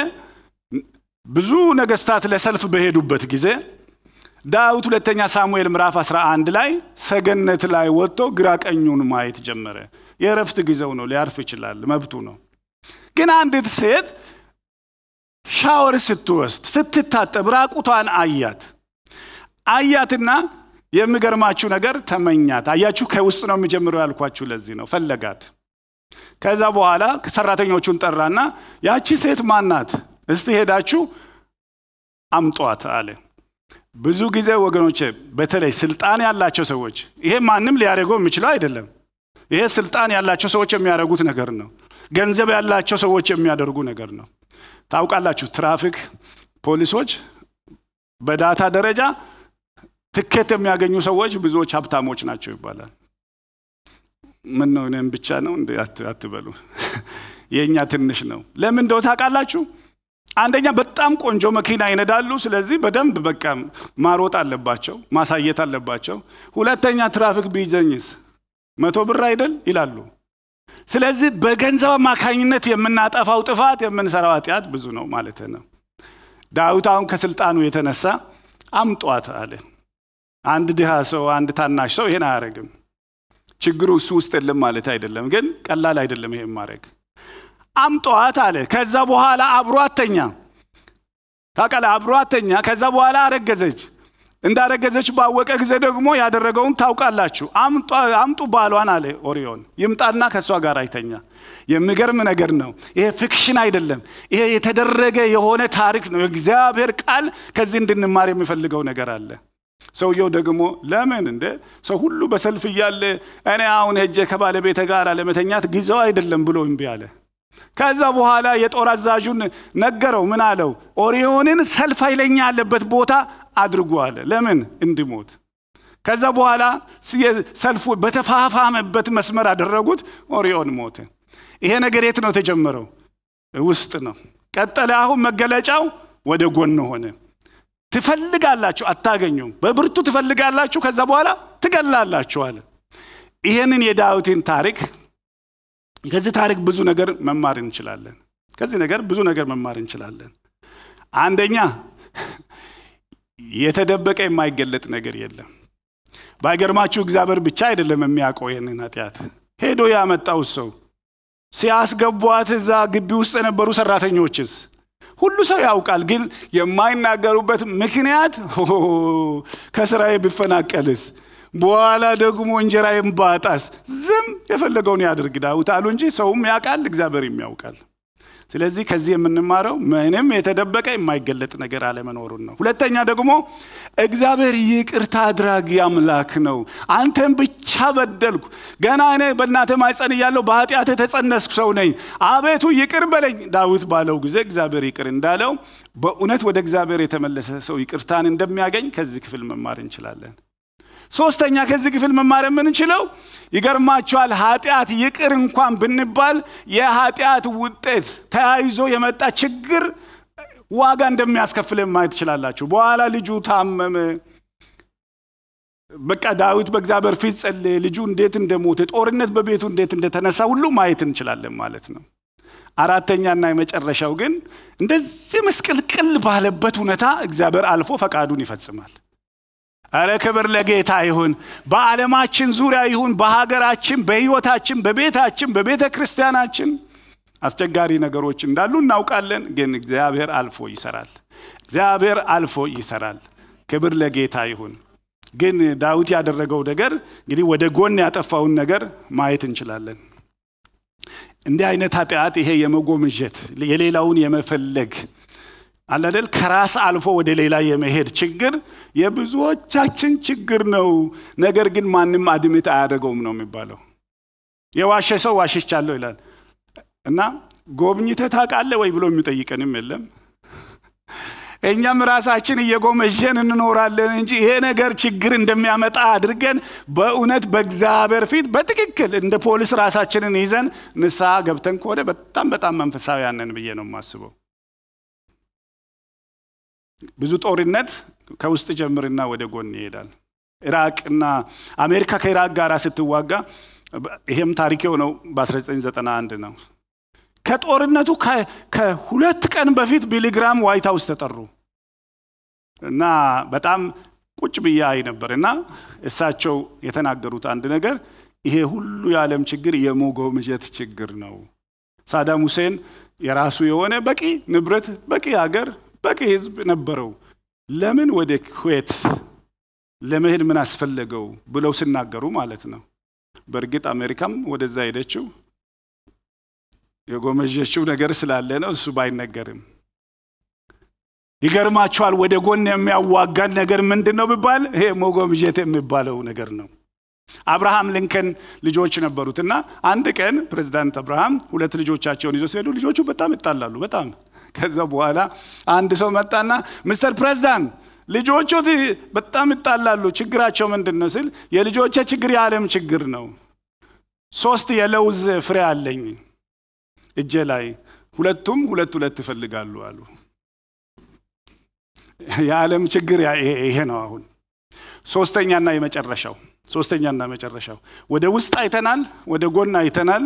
ብዙ ነገስታት ለሰልፍ በሄዱበት ጊዜ ዳዊት ሁለተኛ ሳሙኤል ምዕራፍ 11 ላይ ሰገነት ላይ ወጥቶ ግራ ቀኙን ማየት ጀመረ። የእረፍት ጊዜው ነው፣ ሊያርፍ ይችላል፣ መብቱ ነው። ግን አንዲት ሴት ሻወር ስትወስድ ስትታጠብ ራቁቷን አያት። አያትና የሚገርማችሁ ነገር ተመኛት። አያችሁ፣ ከውስጥ ነው የሚጀምረው ያልኳችሁ ለዚህ ነው። ፈለጋት። ከዛ በኋላ ሰራተኞቹን ጠራና ያቺ ሴት ማናት? እስቲ ሄዳችሁ አምጧት አለ። ብዙ ጊዜ ወገኖቼ፣ በተለይ ስልጣን ያላቸው ሰዎች ይሄ ማንም ሊያደርገው የሚችለው አይደለም። ይሄ ስልጣን ያላቸው ሰዎች የሚያደርጉት ነገር ነው። ገንዘብ ያላቸው ሰዎች የሚያደርጉ ነገር ነው። ታውቃላችሁ፣ ትራፊክ ፖሊሶች በዳታ ደረጃ ትኬት የሚያገኙ ሰዎች ብዙዎች ሀብታሞች ናቸው ይባላል። ምን ነው እኔም ብቻ ነው እንደ አትበሉ፣ የእኛ ትንሽ ነው። ለምን እንደው ታውቃላችሁ? አንደኛ በጣም ቆንጆ መኪና ይነዳሉ። ስለዚህ በደንብ በቃ ማሮጥ አለባቸው፣ ማሳየት አለባቸው። ሁለተኛ ትራፊክ ቢይዘኝስ መቶ ብር አይደል ይላሉ። ስለዚህ በገንዘብ አማካኝነት የምናጠፋው ጥፋት የምንሰራው ኃጢአት ብዙ ነው ማለት ነው። ዳዊት አሁን ከስልጣኑ የተነሳ አምጧት አለ። አንድ ድሃ ሰው፣ አንድ ታናሽ ሰው ይሄን አያደርግም። ችግሩ እሱ ውስጥ የለም ማለት አይደለም፣ ግን ቀላል አይደለም ይሄን ማድረግ። አምጧት አለ። ከዛ በኋላ አብሯት ተኛ። ታውቃለህ፣ አብሯት ተኛ። ከዛ በኋላ አረገዘች። እንዳረገዘች ባወቀ ጊዜ ደግሞ ያደረገውን ታውቃላችሁ። አምጡ ባሏን አለ ኦሪዮን ይምጣና ከእሷ ጋር አይተኛ። የሚገርም ነገር ነው። ይሄ ፊክሽን አይደለም። ይሄ የተደረገ የሆነ ታሪክ ነው። የእግዚአብሔር ቃል ከዚህ እንድንማር የሚፈልገው ነገር አለ። ሰውየው ደግሞ ለምን እንደ ሰው ሁሉ በሰልፍ እያለ እኔ አሁን ሄጄ ከባለቤተ ጋር ለመተኛት ጊዜው አይደለም ብሎ እምቢ አለ። ከዛ በኋላ የጦር አዛዡን ነገረው። ምን አለው? ኦሪዮንን ሰልፍ ኃይለኛ ያለበት ቦታ አድርጎ አለ። ለምን እንዲሞት። ከዛ በኋላ ሰልፉ በተፋፋመበት መስመር አደረጉት። ኦሪዮን ሞተ። ይሄ ነገር የት ነው የተጀመረው? ውስጥ ነው። ቀጠለ። አሁን መገለጫው ወደ ጎን ሆነ። ትፈልጋላችሁ፣ አታገኙም። በብርቱ ትፈልጋላችሁ፣ ከዛ በኋላ ትገላላችሁ አለ። ይህንን የዳዊትን ታሪክ ከዚህ ታሪክ ብዙ ነገር መማር እንችላለን። ከዚህ ነገር ብዙ ነገር መማር እንችላለን። አንደኛ የተደበቀ የማይገለጥ ነገር የለም። ባይገርማችሁ እግዚአብሔር ብቻ አይደለም የሚያውቀው ይህንን ኃጢአት። ሄዶ ያመጣው ሰው ሲያስገቧት እዛ ግቢ ውስጥ የነበሩ ሰራተኞችስ ሁሉ ሰው ያውቃል። ግን የማይናገሩበት ምክንያት ከስራዬ ብፈናቀልስ በኋላ ደግሞ እንጀራዬን ባጣስ ዝም የፈለገውን ያድርግ ዳዊት አሉ እንጂ ሰውም ያውቃል፣ እግዚአብሔርም ያውቃል። ስለዚህ ከዚህ የምንማረው ምንም የተደበቀ የማይገለጥ ነገር አለመኖሩን ነው። ሁለተኛ ደግሞ እግዚአብሔር ይቅርታ አድራጊ አምላክ ነው። አንተን ብቻ በደልኩ፣ ገና እኔ በእናተ ማኅፀን እያለሁ በኃጢአት የተጸነስኩ ሰው ነኝ፣ አቤቱ ይቅር በለኝ ዳዊት ባለው ጊዜ እግዚአብሔር ይቅር እንዳለው በእውነት ወደ እግዚአብሔር የተመለሰ ሰው ይቅርታን እንደሚያገኝ ከዚህ ክፍል መማር እንችላለን። ሶስተኛ ከዚህ ክፍል መማር የምንችለው ይገርማችኋል፣ ኃጢአት ይቅር እንኳን ብንባል የኃጢአት ውጤት ተያይዞ የመጣ ችግር ዋጋ እንደሚያስከፍል ማየት ትችላላችሁ። በኋላ ልጁ ታመመ። በቃ ዳዊት በእግዚአብሔር ፊት ጸለየ። ልጁ እንዴት እንደሞተ፣ ጦርነት በቤቱ እንዴት እንደተነሳ ሁሉ ማየት እንችላለን ማለት ነው። አራተኛና የመጨረሻው ግን እንደዚህ ምስቅልቅል ባለበት ሁኔታ እግዚአብሔር አልፎ ፈቃዱን ይፈጽማል። እረ ክብር ለጌታ ይሁን። በዓለማችን ዙሪያ ይሁን፣ በሀገራችን፣ በሕይወታችን፣ በቤታችን፣ በቤተ ክርስቲያናችን አስቸጋሪ ነገሮች እንዳሉ እናውቃለን። ግን እግዚአብሔር አልፎ ይሰራል። እግዚአብሔር አልፎ ይሰራል። ክብር ለጌታ ይሁን። ግን ዳዊት ያደረገው ነገር እንግዲህ ወደ ጎን ያጠፋውን ነገር ማየት እንችላለን። እንዲህ አይነት ኃጢአት ይሄ የመጎምጀት የሌላውን የመፈለግ አላደል ከራስ አልፎ ወደ ሌላ የመሄድ ችግር የብዙዎቻችን ችግር ነው። ነገር ግን ማንም አድምት አያደርገውም ነው የሚባለው። የዋሸ ሰው ዋሽቻለሁ ይላል እና ጎብኝተህ ታውቃለህ ወይ ብሎ የሚጠይቀንም የለም። እኛም ራሳችን እየጎመዠን እንኖራለን እንጂ ይሄ ነገር ችግር እንደሚያመጣ አድርገን በእውነት በእግዚአብሔር ፊት በትክክል እንደ ፖሊስ ራሳችንን ይዘን ንስሐ ገብተን ከሆነ በጣም በጣም መንፈሳውያን ነን ብዬ ነው የማስበው። ብዙ ጦርነት ከውስጥ ጀምርና ወደ ጎን ይሄዳል። ኢራቅና አሜሪካ ከኢራቅ ጋር ስትዋጋ ይሄም ታሪክ የሆነው በ1991 ነው። ከጦርነቱ ከሁለት ቀን በፊት ቢሊግራም ዋይት ሀውስ ተጠሩ እና በጣም ቁጭ ብዬ አይ ነበር እና እሳቸው የተናገሩት አንድ ነገር ይሄ ሁሉ የዓለም ችግር የመጎምጀት ችግር ነው። ሳዳም ሁሴን የራሱ የሆነ በቂ ንብረት፣ በቂ ሀገር፣ በቂ ህዝብ ነበረው። ለምን ወደ ኩዌት ለመሄድ ምን አስፈለገው ብለው ሲናገሩ ማለት ነው። በእርግጥ አሜሪካም ወደዛ ሄደችው የጎመጀችው ነገር ስላለ ነው። እሱ ባይነገርም ይገርማቸዋል። ወደ ጎን የሚያዋጋን ነገር ምንድን ነው ቢባል ይሄ መጎምጀት የሚባለው ነገር ነው። አብርሃም ሊንከን ልጆች ነበሩት እና አንድ ቀን ፕሬዚዳንት አብርሃም ሁለት ልጆቻቸውን ይዞ ሲሄዱ ልጆቹ በጣም ይጣላሉ። በጣም ከዛ በኋላ አንድ ሰው መጣና ሚስተር ፕሬዚዳንት ልጆቹ በጣም ይጣላሉ፣ ችግራቸው ምንድን ነው ስል የልጆቼ ችግር የዓለም ችግር ነው። ሶስት የለውዝ ፍሬ አለኝ እጄ ላይ ሁለቱም ሁለት ሁለት ይፈልጋሉ አሉ። የዓለም ችግር ይሄ ነው። አሁን ሶስተኛና የመጨረሻው ሶስተኛና መጨረሻው ወደ ውስጥ አይተናል፣ ወደ ጎን አይተናል።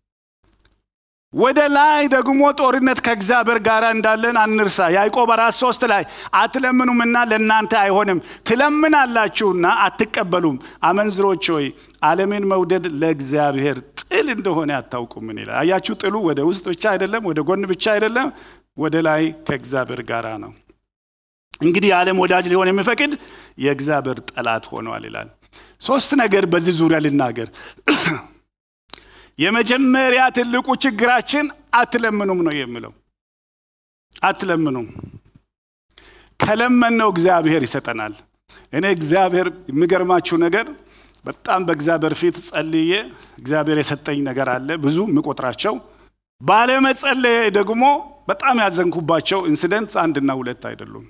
ወደ ላይ ደግሞ ጦርነት ከእግዚአብሔር ጋር እንዳለን አንርሳ። ያዕቆብ አራት ሶስት ላይ አትለምኑምና ለእናንተ አይሆንም፣ ትለምናላችሁና አትቀበሉም። አመንዝሮች ሆይ ዓለምን መውደድ ለእግዚአብሔር ጥል እንደሆነ አታውቁምን ይላል። አያችሁ፣ ጥሉ ወደ ውስጥ ብቻ አይደለም፣ ወደ ጎን ብቻ አይደለም፣ ወደ ላይ ከእግዚአብሔር ጋር ነው። እንግዲህ የዓለም ወዳጅ ሊሆን የሚፈቅድ የእግዚአብሔር ጠላት ሆኗል ይላል። ሶስት ነገር በዚህ ዙሪያ ልናገር። የመጀመሪያ ትልቁ ችግራችን አትለምኑም ነው የሚለው። አትለምኑም። ከለመነው እግዚአብሔር ይሰጠናል። እኔ እግዚአብሔር የሚገርማችሁ ነገር በጣም በእግዚአብሔር ፊት ጸልዬ እግዚአብሔር የሰጠኝ ነገር አለ ብዙ የምቆጥራቸው። ባለመጸለየ ደግሞ በጣም ያዘንኩባቸው ኢንሲደንት አንድና ሁለት አይደሉም።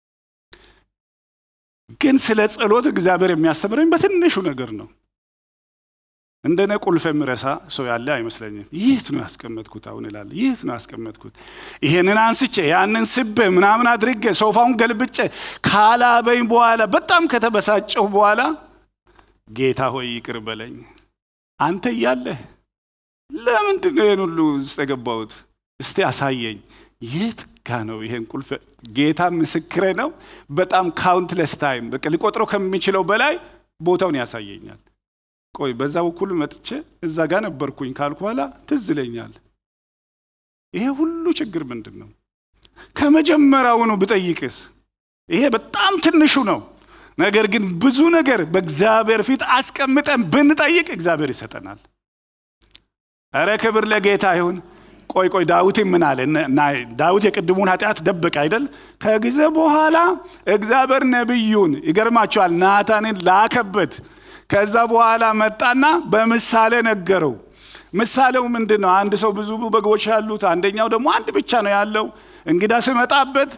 ግን ስለ ጸሎት እግዚአብሔር የሚያስተምረኝ በትንሹ ነገር ነው። እንደነ ቁልፍ የሚረሳ ሰው ያለ አይመስለኝም። የት ነው ያስቀመጥኩት? አሁን እላለሁ፣ የት ነው ያስቀመጥኩት? ይሄንን አንስቼ ያንን ስቤ ምናምን አድርጌ ሶፋውን ገልብጬ ካላበኝ በኋላ በጣም ከተበሳጨሁ በኋላ ጌታ ሆይ ይቅር በለኝ፣ አንተ እያለህ ለምንድን ነው ይህን ሁሉ ውስጥ የገባሁት? እስቲ አሳየኝ። የት ጋ ነው ይሄን ቁልፍ? ጌታ ምስክሬ ነው። በጣም ካውንትለስ ታይም በቃ ሊቆጥረው ከሚችለው በላይ ቦታውን ያሳየኛል። ቆይ በዛ በኩል መጥቼ እዛ ጋር ነበርኩኝ ካልኩ በኋላ ትዝ ይለኛል። ይሄ ሁሉ ችግር ምንድን ነው? ከመጀመሪያውኑ ብጠይቅስ? ይሄ በጣም ትንሹ ነው። ነገር ግን ብዙ ነገር በእግዚአብሔር ፊት አስቀምጠን ብንጠይቅ እግዚአብሔር ይሰጠናል። እረ ክብር ለጌታ ይሁን። ቆይ ቆይ ዳዊት ምን አለ? ዳዊት የቅድሙን ኃጢአት ደበቀ አይደል? ከጊዜ በኋላ እግዚአብሔር ነቢዩን ይገርማቸዋል፣ ናታንን ላከበት። ከዛ በኋላ መጣና በምሳሌ ነገረው። ምሳሌው ምንድን ነው? አንድ ሰው ብዙ በጎች ያሉት፣ አንደኛው ደግሞ አንድ ብቻ ነው ያለው። እንግዳ ሲመጣበት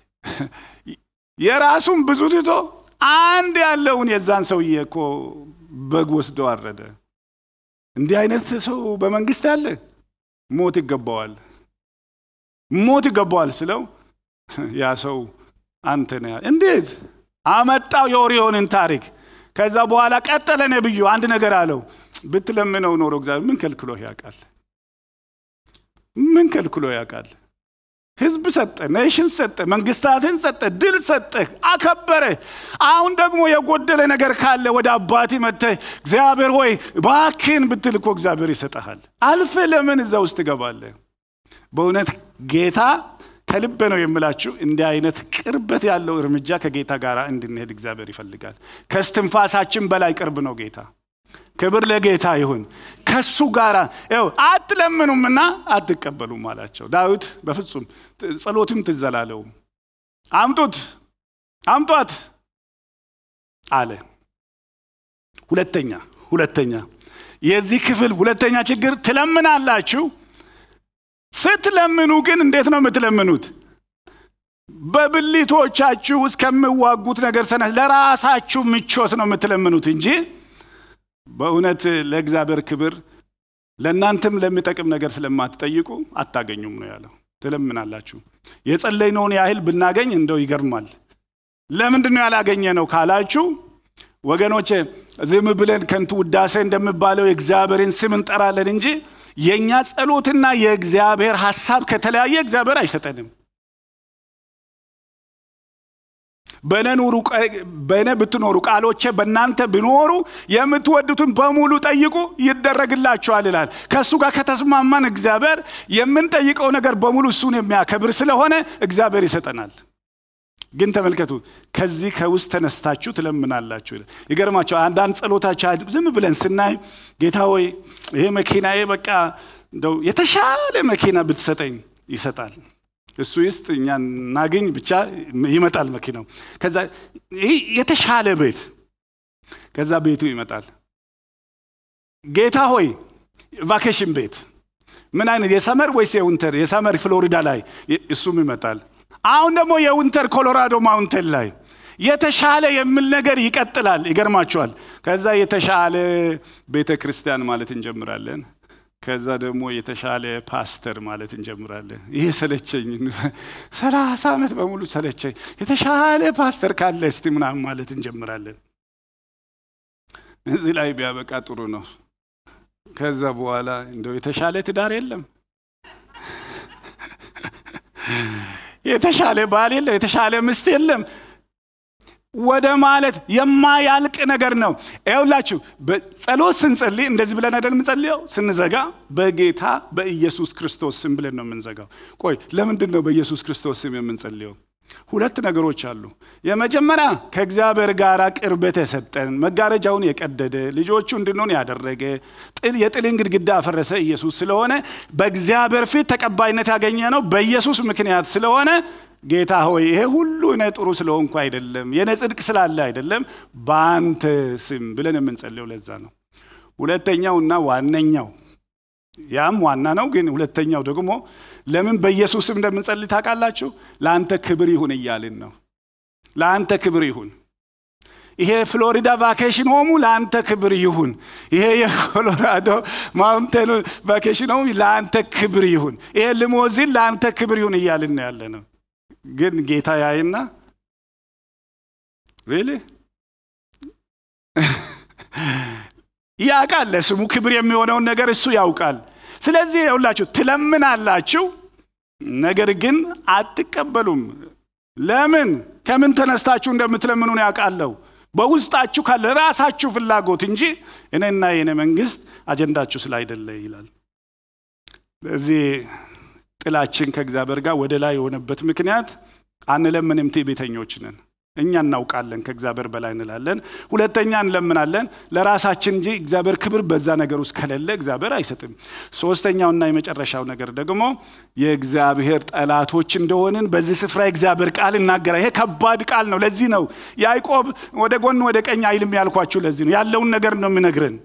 የራሱን ብዙ ትቶ አንድ ያለውን የዛን ሰውዬ እኮ በግ ወስዶ አረደ። እንዲህ አይነት ሰው በመንግስት ያለ ሞት ይገባዋል፣ ሞት ይገባዋል ስለው ያ ሰው አንተ ነህ። እንዴት አመጣው የኦሪዮንን ታሪክ። ከዛ በኋላ ቀጠለ ነብዩ አንድ ነገር አለው። ብትለምነው ኖሮ እግዚአብሔር ምን ከልክሎ ያውቃል? ምን ከልክሎ ያውቃል? ህዝብ ሰጠ፣ ኔሽን ሰጠ፣ መንግስታትን ሰጠ፣ ድል ሰጠ፣ አከበረ። አሁን ደግሞ የጎደለ ነገር ካለ ወደ አባቴ መጥተህ እግዚአብሔር ሆይ ባክን ብትል እኮ እግዚአብሔር ይሰጠሃል። አልፈ ለምን እዛ ውስጥ ትገባለህ? በእውነት ጌታ ከልብ ነው የምላችሁ። እንዲህ አይነት ቅርበት ያለው እርምጃ ከጌታ ጋር እንድንሄድ እግዚአብሔር ይፈልጋል። ከስትንፋሳችን በላይ ቅርብ ነው ጌታ። ክብር ለጌታ ይሁን። ከሱ ጋር ው አትለምኑምና አትቀበሉም አላቸው። ዳዊት በፍጹም ጸሎትም ትዘላለው አምጡት አምጧት አለ። ሁለተኛ ሁለተኛ የዚህ ክፍል ሁለተኛ ችግር ትለምናላችሁ። ስትለምኑ ግን እንዴት ነው የምትለምኑት? በብልቶቻችሁ እስከምዋጉት ነገር ተነ ለራሳችሁ ምቾት ነው የምትለምኑት እንጂ በእውነት ለእግዚአብሔር ክብር ለእናንተም ለሚጠቅም ነገር ስለማትጠይቁ አታገኙም ነው ያለው። ትለምናላችሁ። የጸለይነውን ያህል ብናገኝ እንደው ይገርማል። ለምንድን ነው ያላገኘ ነው ካላችሁ ወገኖቼ ዝም ብለን ከንቱ ውዳሴ እንደሚባለው የእግዚአብሔርን ስም እንጠራለን እንጂ የእኛ ጸሎትና የእግዚአብሔር ሐሳብ ከተለያየ እግዚአብሔር አይሰጠንም። በእኔ ብትኖሩ ቃሎቼ በእናንተ ቢኖሩ የምትወዱትን በሙሉ ጠይቁ ይደረግላችኋል ይላል። ከእሱ ጋር ከተስማማን እግዚአብሔር የምንጠይቀው ነገር በሙሉ እሱን የሚያከብር ስለሆነ እግዚአብሔር ይሰጠናል። ግን ተመልከቱ፣ ከዚህ ከውስጥ ተነስታችሁ ትለምናላችሁ። ይገርማቸው አንዳንድ ጸሎታቸው ዝም ብለን ስናይ ጌታ ሆይ ይሄ መኪናዬ በቃ እንደው የተሻለ መኪና ብትሰጠኝ ይሰጣል። እሱ ይስጥ እኛ እናገኝ ብቻ ይመጣል መኪናው። ከዛ ይህ የተሻለ ቤት ከዛ ቤቱ ይመጣል። ጌታ ሆይ ቫኬሽን ቤት ምን አይነት የሰመር ወይስ የውንተር? የሰመር ፍሎሪዳ ላይ እሱም ይመጣል። አሁን ደግሞ የውንተር ኮሎራዶ ማውንቴን ላይ የተሻለ የሚል ነገር ይቀጥላል። ይገርማቸዋል። ከዛ የተሻለ ቤተ ክርስቲያን ማለት እንጀምራለን። ከዛ ደግሞ የተሻለ ፓስተር ማለት እንጀምራለን። ይሄ ሰለቸኝ፣ ሰላሳ ዓመት በሙሉ ሰለቸኝ፣ የተሻለ ፓስተር ካለ እስቲ ምናምን ማለት እንጀምራለን። እዚህ ላይ ቢያበቃ ጥሩ ነው። ከዛ በኋላ እንደው የተሻለ ትዳር የለም፣ የተሻለ ባል የለም፣ የተሻለ ምስት የለም ወደ ማለት የማያልቅ ነገር ነው። ይኸውላችሁ ጸሎት ስንጸልይ እንደዚህ ብለን አይደል የምንጸልየው? ስንዘጋ በጌታ በኢየሱስ ክርስቶስ ስም ብለን ነው የምንዘጋው። ቆይ ለምንድን ነው በኢየሱስ ክርስቶስ ስም የምንጸልየው? ሁለት ነገሮች አሉ። የመጀመሪያ ከእግዚአብሔር ጋር ቅርበት የሰጠን መጋረጃውን የቀደደ ልጆቹ እንድንሆን ያደረገ ጥል የጥልን ግድግዳ አፈረሰ ኢየሱስ ስለሆነ በእግዚአብሔር ፊት ተቀባይነት ያገኘ ነው በኢየሱስ ምክንያት ስለሆነ ጌታ ሆይ ይሄ ሁሉ እኔ ጥሩ ስለሆንኩ አይደለም፣ የኔ ጽድቅ ስላለ አይደለም፣ በአንተ ስም ብለን የምንጸልየው ለዛ ነው። ሁለተኛውና ዋነኛው ያም ዋና ነው፣ ግን ሁለተኛው ደግሞ ለምን በኢየሱስ ስም እንደምንጸልይ ታውቃላችሁ? ለአንተ ክብር ይሁን እያልን ነው። ለአንተ ክብር ይሁን። ይሄ ፍሎሪዳ ቫኬሽን ሆሙ ለአንተ ክብር ይሁን። ይሄ የኮሎራዶ ማውንቴን ቫኬሽን ሆሙ ለአንተ ክብር ይሁን። ይሄ ልሞዚን ለአንተ ክብር ይሁን እያልን ነው ያለ ነው። ግን ጌታ ያይና ሪሊ ያውቃል። ለስሙ ክብር የሚሆነውን ነገር እሱ ያውቃል። ስለዚህ የሁላችሁ ትለምናላችሁ፣ ነገር ግን አትቀበሉም። ለምን? ከምን ተነስታችሁ እንደምትለምኑን ያውቃለሁ። በውስጣችሁ ካለ ራሳችሁ ፍላጎት እንጂ እኔና የኔ መንግስት አጀንዳችሁ ስላይደለ ይላል። ለዚህ ጥላችን ከእግዚአብሔር ጋር ወደ ላይ የሆነበት ምክንያት አንለምንም፣ ትዕቢተኞች ነን። እኛ እናውቃለን፣ ከእግዚአብሔር በላይ እንላለን። ሁለተኛ እንለምናለን ለራሳችን እንጂ እግዚአብሔር ክብር በዛ ነገር ውስጥ ከሌለ እግዚአብሔር አይሰጥም። ሶስተኛውና የመጨረሻው ነገር ደግሞ የእግዚአብሔር ጠላቶች እንደሆንን በዚህ ስፍራ የእግዚአብሔር ቃል እናገራል። ይሄ ከባድ ቃል ነው። ለዚህ ነው ያዕቆብ ወደ ጎን ወደ ቀኝ አይልም ያልኳችሁ። ለዚህ ነው ያለውን ነገር ነው የሚነግረን።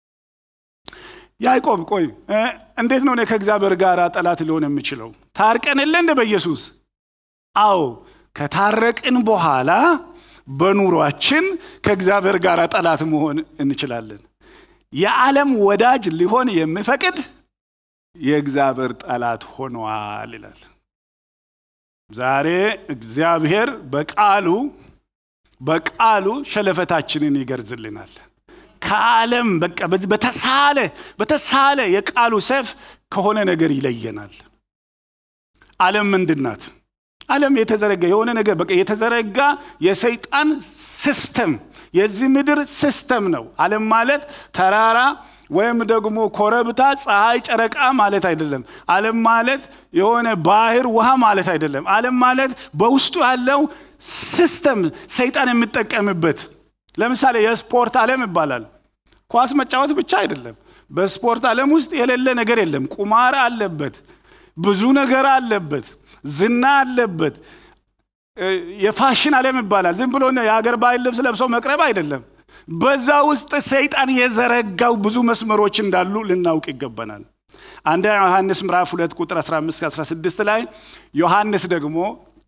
ያዕቆብ ቆይ እንዴት ነው እኔ ከእግዚአብሔር ጋር ጠላት ሊሆን የምችለው? ታርቀን የለ እንደ በኢየሱስ አዎ ከታረቅን በኋላ በኑሯችን ከእግዚአብሔር ጋር ጠላት መሆን እንችላለን። የዓለም ወዳጅ ሊሆን የሚፈቅድ የእግዚአብሔር ጠላት ሆኗል ይላል። ዛሬ እግዚአብሔር በቃሉ በቃሉ ሸለፈታችንን ይገርዝልናል። ከዓለም በቃ በተሳለ በተሳለ የቃሉ ሰይፍ ከሆነ ነገር ይለየናል። ዓለም ምንድን ናት? ዓለም የተዘረጋ የሆነ ነገር በቃ የተዘረጋ የሰይጣን ሲስተም የዚህ ምድር ሲስተም ነው። ዓለም ማለት ተራራ ወይም ደግሞ ኮረብታ፣ ፀሐይ፣ ጨረቃ ማለት አይደለም። ዓለም ማለት የሆነ ባህር፣ ውሃ ማለት አይደለም። ዓለም ማለት በውስጡ ያለው ሲስተም ሰይጣን የሚጠቀምበት ለምሳሌ የስፖርት ዓለም ይባላል። ኳስ መጫወት ብቻ አይደለም። በስፖርት ዓለም ውስጥ የሌለ ነገር የለም። ቁማር አለበት፣ ብዙ ነገር አለበት፣ ዝና አለበት። የፋሽን ዓለም ይባላል። ዝም ብሎ የሀገር ባህል ልብስ ለብሰው መቅረብ አይደለም። በዛ ውስጥ ሰይጣን የዘረጋው ብዙ መስመሮች እንዳሉ ልናውቅ ይገባናል። አንደኛ ዮሐንስ ምዕራፍ 2 ቁጥር 15 16 ላይ ዮሐንስ ደግሞ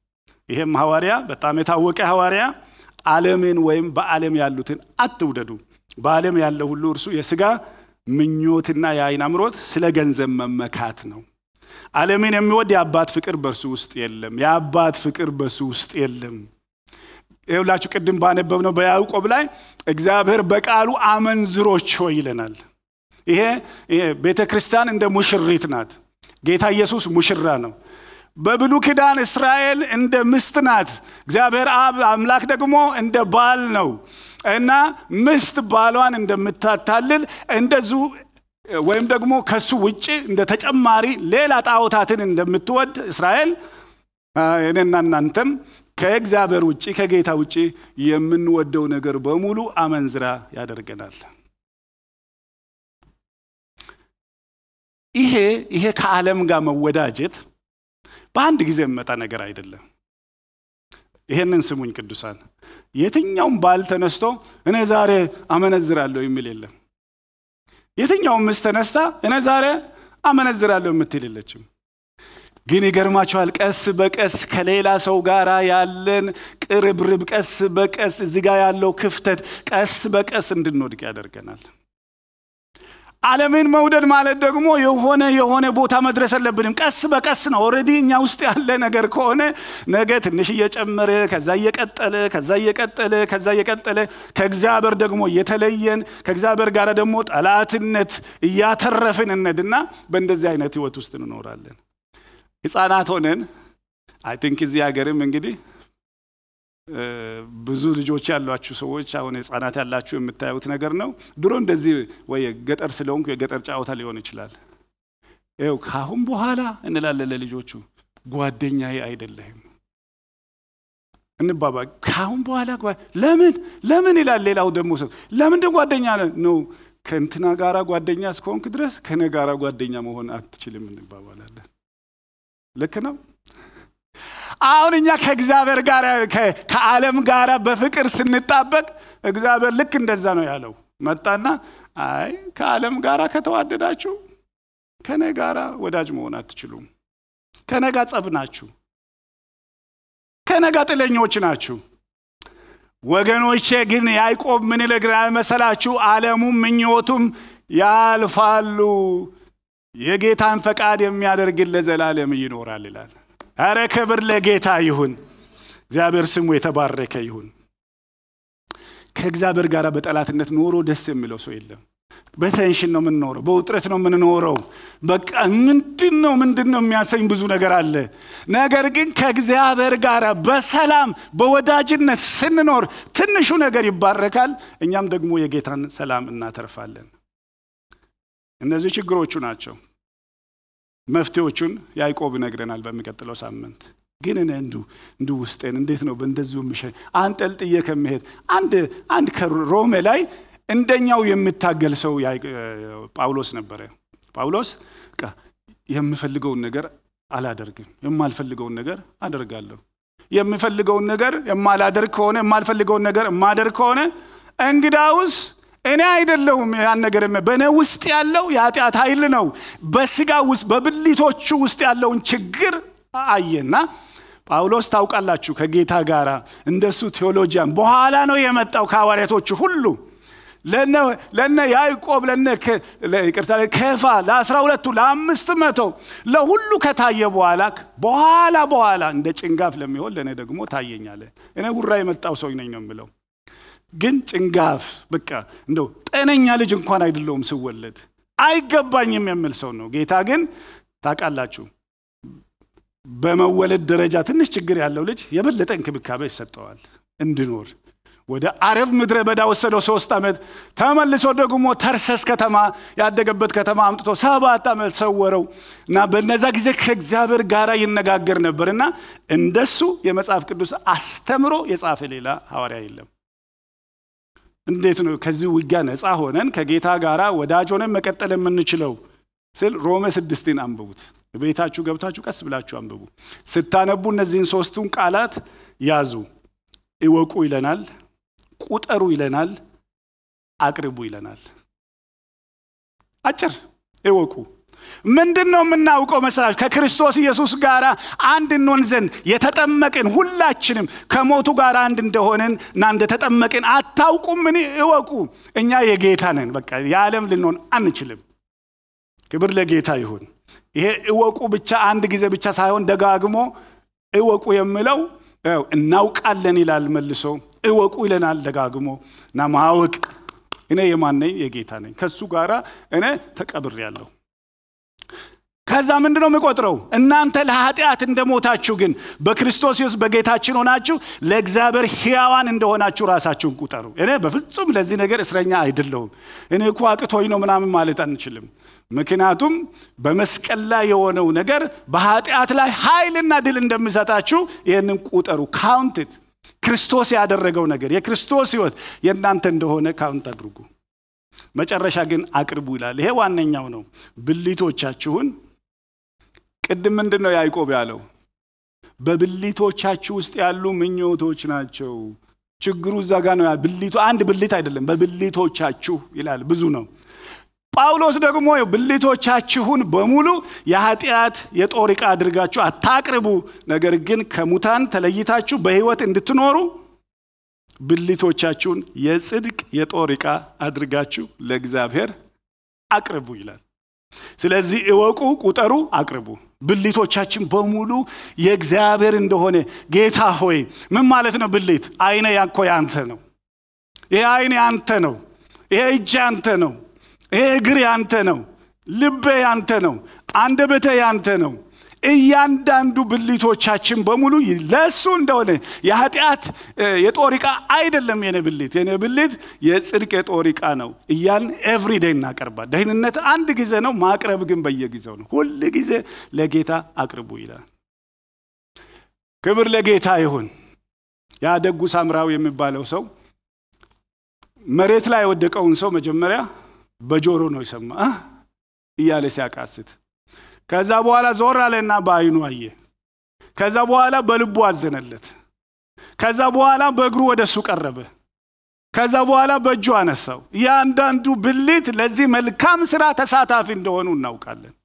ይሄም ሐዋርያ በጣም የታወቀ ሐዋርያ ዓለምን ወይም በዓለም ያሉትን አትውደዱ፣ በዓለም ያለው ሁሉ እርሱ የሥጋ ምኞትና የዓይን አምሮት፣ ስለ ገንዘብ መመካት ነው። ዓለምን የሚወድ የአባት ፍቅር በእርሱ ውስጥ የለም። የአባት ፍቅር በእሱ ውስጥ የለም። ይኸውላችሁ ቅድም ባነበብነው በያዕቆብ ላይ እግዚአብሔር በቃሉ አመንዝሮች ሆይ ይለናል። ይሄ ቤተ ክርስቲያን እንደ ሙሽሪት ናት። ጌታ ኢየሱስ ሙሽራ ነው። በብሉ ኪዳን እስራኤል እንደ ምስት ናት። እግዚአብሔር አብ አምላክ ደግሞ እንደ ባል ነው እና ምስት ባሏን እንደምታታልል እንደዚሁ ወይም ደግሞ ከሱ ውጭ እንደ ተጨማሪ ሌላ ጣዖታትን እንደምትወድ እስራኤል እኔና እናንተም ከእግዚአብሔር ውጭ ከጌታ ውጭ የምንወደው ነገር በሙሉ አመንዝራ ያደርገናል። ይሄ ይሄ ከዓለም ጋር መወዳጀት በአንድ ጊዜ የሚመጣ ነገር አይደለም። ይሄንን ስሙኝ ቅዱሳን፣ የትኛውም ባል ተነስቶ እኔ ዛሬ አመነዝራለሁ የሚል የለም። የትኛውም ምስት ተነስታ እኔ ዛሬ አመነዝራለሁ የምትል የለችም። ግን ይገርማችኋል፣ ቀስ በቀስ ከሌላ ሰው ጋር ያለን ቅርብርብ፣ ቀስ በቀስ እዚህ ጋር ያለው ክፍተት ቀስ በቀስ እንድንወድቅ ያደርገናል። ዓለምን መውደድ ማለት ደግሞ የሆነ የሆነ ቦታ መድረስ የለብንም። ቀስ በቀስ ነው። ኦልሬዲ እኛ ውስጥ ያለ ነገር ከሆነ ነገ ትንሽ እየጨመረ ከዛ እየቀጠለ ከዛ እየቀጠለ ከዛ እየቀጠለ ከእግዚአብሔር ደግሞ እየተለየን ከእግዚአብሔር ጋር ደግሞ ጠላትነት እያተረፍን እነድና በእንደዚህ አይነት ህይወት ውስጥ እንኖራለን። ህፃናት ሆነን አይ ቲንክ እዚህ ሀገርም እንግዲህ ብዙ ልጆች ያሏችሁ ሰዎች አሁን ህፃናት ያላችሁ የምታዩት ነገር ነው። ድሮ እንደዚህ ወይ ገጠር ስለሆንኩ የገጠር ጨዋታ ሊሆን ይችላል። ይኸው ከአሁን በኋላ እንላለን ለልጆቹ ጓደኛዬ አይደለህም እንባባ። ከአሁን በኋላ ለምን ለምን ይላል ሌላው ደግሞ ሰው ለምንድን ጓደኛ ነው ከእንትና ጋራ ጓደኛ እስከሆንክ ድረስ ከነ ጋራ ጓደኛ መሆን አትችልም እንባባላለን። ልክ ነው። አሁን እኛ ከእግዚአብሔር ጋር ከዓለም ጋር በፍቅር ስንጣበቅ እግዚአብሔር ልክ እንደዛ ነው ያለው። መጣና አይ ከዓለም ጋር ከተዋደዳችሁ ከኔ ጋር ወዳጅ መሆን አትችሉም። ከኔ ጋር ጸብ ናችሁ። ከኔ ጋር ጥለኞች ናችሁ። ወገኖቼ ግን ያዕቆብ ምን ይለግናል መሰላችሁ? ዓለሙም ምኞቱም ያልፋሉ፣ የጌታን ፈቃድ የሚያደርግን ለዘላለም ይኖራል ይላል። አረ ክብር ለጌታ ይሁን። እግዚአብሔር ስሙ የተባረከ ይሁን። ከእግዚአብሔር ጋር በጠላትነት ኖሮ ደስ የሚለው ሰው የለም። በቴንሽን ነው የምንኖረው፣ በውጥረት ነው የምንኖረው። በቃ ምንድን ነው ምንድን ነው የሚያሰኝ ብዙ ነገር አለ። ነገር ግን ከእግዚአብሔር ጋር በሰላም በወዳጅነት ስንኖር ትንሹ ነገር ይባረካል፣ እኛም ደግሞ የጌታን ሰላም እናተርፋለን። እነዚህ ችግሮቹ ናቸው። መፍትሄዎቹን ያዕቆብ ይነግረናል በሚቀጥለው ሳምንት። ግን እኔ እንዱ እንዱ ውስጤን እንዴት ነው በእንደዚሁ ምሸ አንጠልጥዬ ከመሄድ አንድ አንድ ከሮሜ ላይ እንደኛው የምታገል ሰው ጳውሎስ ነበረ። ጳውሎስ የምፈልገውን ነገር አላደርግም፣ የማልፈልገውን ነገር አደርጋለሁ። የምፈልገውን ነገር የማላደርግ ከሆነ የማልፈልገውን ነገር የማደርግ ከሆነ እንግዳውስ እኔ አይደለሁም ያን ነገር በእኔ ውስጥ ያለው የኃጢአት ኃይል ነው። በስጋ ውስጥ በብልቶቹ ውስጥ ያለውን ችግር አየና ጳውሎስ ታውቃላችሁ ከጌታ ጋር እንደሱ ቴዎሎጂያን በኋላ ነው የመጣው ከሐዋርያቶቹ ሁሉ ለነ ያዕቆብ ለነ ይቅርታ ከፋ ለአስራ ሁለቱ ለአምስት መቶ ለሁሉ ከታየ በኋላ በኋላ በኋላ እንደ ጭንጋፍ ለሚሆን ለእኔ ደግሞ ታየኛለ። እኔ ጉራ የመጣው ሰው ነኝ ነው የምለው ግን ጭንጋፍ በቃ እንደው ጤነኛ ልጅ እንኳን አይደለውም ስወለድ አይገባኝም የሚል ሰው ነው። ጌታ ግን ታውቃላችሁ በመወለድ ደረጃ ትንሽ ችግር ያለው ልጅ የበለጠ እንክብካቤ ይሰጠዋል እንድኖር ወደ አረብ ምድረ በዳ ወሰደው ሶስት ዓመት ተመልሶ ደግሞ ተርሰስ ከተማ ያደገበት ከተማ አምጥቶ ሰባት ዓመት ሰወረው እና በነዛ ጊዜ ከእግዚአብሔር ጋር ይነጋገር ነበር እና እንደሱ የመጽሐፍ ቅዱስ አስተምሮ የጻፈ ሌላ ሐዋርያ የለም። እንዴት ነው ከዚህ ውጊያ ነፃ ሆነን ከጌታ ጋር ወዳጅ ሆነን መቀጠል የምንችለው ስል ሮሜ ስድስትን አንብቡት። ቤታችሁ ገብታችሁ ቀስ ብላችሁ አንብቡ። ስታነቡ እነዚህን ሶስቱን ቃላት ያዙ። እወቁ ይለናል፣ ቁጠሩ ይለናል፣ አቅርቡ ይለናል። አጭር እወቁ። ምንድን ነው የምናውቀው መሰላችሁ? ከክርስቶስ ኢየሱስ ጋር አንድ እንሆን ዘንድ የተጠመቅን ሁላችንም ከሞቱ ጋር አንድ እንደሆንን እና እንደተጠመቅን አታውቁምን? እወቁ። እኛ የጌታ ነን። በቃ የዓለም ልንሆን አንችልም። ክብር ለጌታ ይሁን። ይሄ እወቁ ብቻ አንድ ጊዜ ብቻ ሳይሆን ደጋግሞ እወቁ የሚለው እናውቃለን ይላል መልሶ እወቁ ይለናል ደጋግሞ እና ማወቅ እኔ የማን ነኝ? የጌታ ነኝ። ከሱ ጋራ እኔ ተቀብሬያለሁ። ከዛ ምንድን ነው የምቆጥረው? እናንተ ለኃጢአት እንደሞታችሁ ግን በክርስቶስ ኢየሱስ በጌታችን ሆናችሁ ለእግዚአብሔር ሕያዋን እንደሆናችሁ ራሳችሁን ቁጠሩ። እኔ በፍጹም ለዚህ ነገር እስረኛ አይደለሁም። እኔ እኮ አቅቶኝ ነው ምናምን ማለት አንችልም። ምክንያቱም በመስቀል ላይ የሆነው ነገር በኃጢአት ላይ ኃይልና ድል እንደሚሰጣችሁ ይህንን ቁጠሩ። ካውንትት ክርስቶስ ያደረገው ነገር የክርስቶስ ሕይወት የእናንተ እንደሆነ ካውንት አድርጉ። መጨረሻ ግን አቅርቡ ይላል። ይሄ ዋነኛው ነው። ብልቶቻችሁን ቅድም ምንድን ነው ያዕቆብ ያለው? በብልቶቻችሁ ውስጥ ያሉ ምኞቶች ናቸው። ችግሩ እዛ ጋ ነው። ብልቱ አንድ ብልት አይደለም፣ በብልቶቻችሁ ይላል። ብዙ ነው። ጳውሎስ ደግሞ ብልቶቻችሁን በሙሉ የኃጢአት የጦር ዕቃ አድርጋችሁ አታቅርቡ፣ ነገር ግን ከሙታን ተለይታችሁ በሕይወት እንድትኖሩ ብልቶቻችሁን የጽድቅ የጦር ዕቃ አድርጋችሁ ለእግዚአብሔር አቅርቡ ይላል። ስለዚህ እወቁ፣ ቁጠሩ፣ አቅርቡ። ብልቶቻችን በሙሉ የእግዚአብሔር እንደሆነ ጌታ ሆይ ምን ማለት ነው? ብልት አይነ ያኮ ያንተ ነው። ይሄ አይን ያንተ ነው። ይሄ እጅ ያንተ ነው። ይሄ እግር ያንተ ነው። ልቤ ያንተ ነው። አንደበቴ ያንተ ነው። እያንዳንዱ ብልቶቻችን በሙሉ ለእሱ እንደሆነ የኃጢአት የጦር ዕቃ አይደለም። የኔ ብልት የኔ ብልት የጽድቅ የጦር ዕቃ ነው እያልን ኤቭሪዴይ እናቀርባል። ደህንነት አንድ ጊዜ ነው፣ ማቅረብ ግን በየጊዜው ነው። ሁል ጊዜ ለጌታ አቅርቡ ይላል። ክብር ለጌታ ይሁን። ያ ደጉ ሳምራዊ የሚባለው ሰው መሬት ላይ የወደቀውን ሰው መጀመሪያ በጆሮ ነው የሰማ እያለ ሲያቃስት ከዛ በኋላ ዞር አለና በአይኑ አየ። ከዛ በኋላ በልቡ አዘነለት። ከዛ በኋላ በእግሩ ወደ እሱ ቀረበ። ከዛ በኋላ በእጁ አነሳው። እያንዳንዱ ብልት ለዚህ መልካም ስራ ተሳታፊ እንደሆኑ እናውቃለን።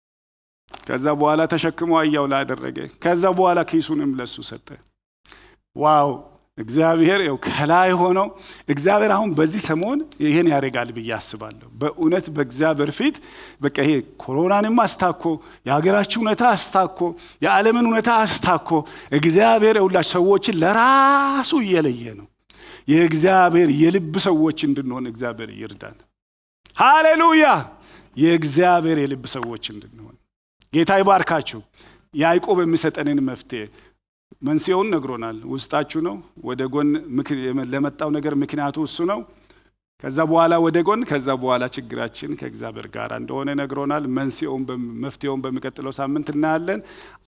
ከዛ በኋላ ተሸክሞ አያው ላይ አደረገ። ከዛ በኋላ ኪሱንም ለሱ ሰጠ። ዋው! እግዚአብሔር ው ከላይ ሆኖ እግዚአብሔር አሁን በዚህ ሰሞን ይህን ያደርጋል ብዬ አስባለሁ። በእውነት በእግዚአብሔር ፊት በቃ ይሄ ኮሮናንም አስታኮ የሀገራችን እውነታ አስታኮ የዓለምን እውነታ አስታኮ እግዚአብሔር የሁላችሁ ሰዎችን ለራሱ እየለየ ነው። የእግዚአብሔር የልብ ሰዎች እንድንሆን እግዚአብሔር ይርዳን። ሃሌሉያ! የእግዚአብሔር የልብ ሰዎች እንድንሆን ጌታ ይባርካችሁ። ያዕቆብ የሚሰጠንን መፍትሄ መንስኤውን ነግሮናል። ውስጣችሁ ነው። ወደ ጎን ለመጣው ነገር ምክንያቱ እሱ ነው። ከዛ በኋላ ወደ ጎን፣ ከዛ በኋላ ችግራችን ከእግዚአብሔር ጋር እንደሆነ ነግሮናል። መንስኤውን መፍትሄውን በሚቀጥለው ሳምንት እናያለን።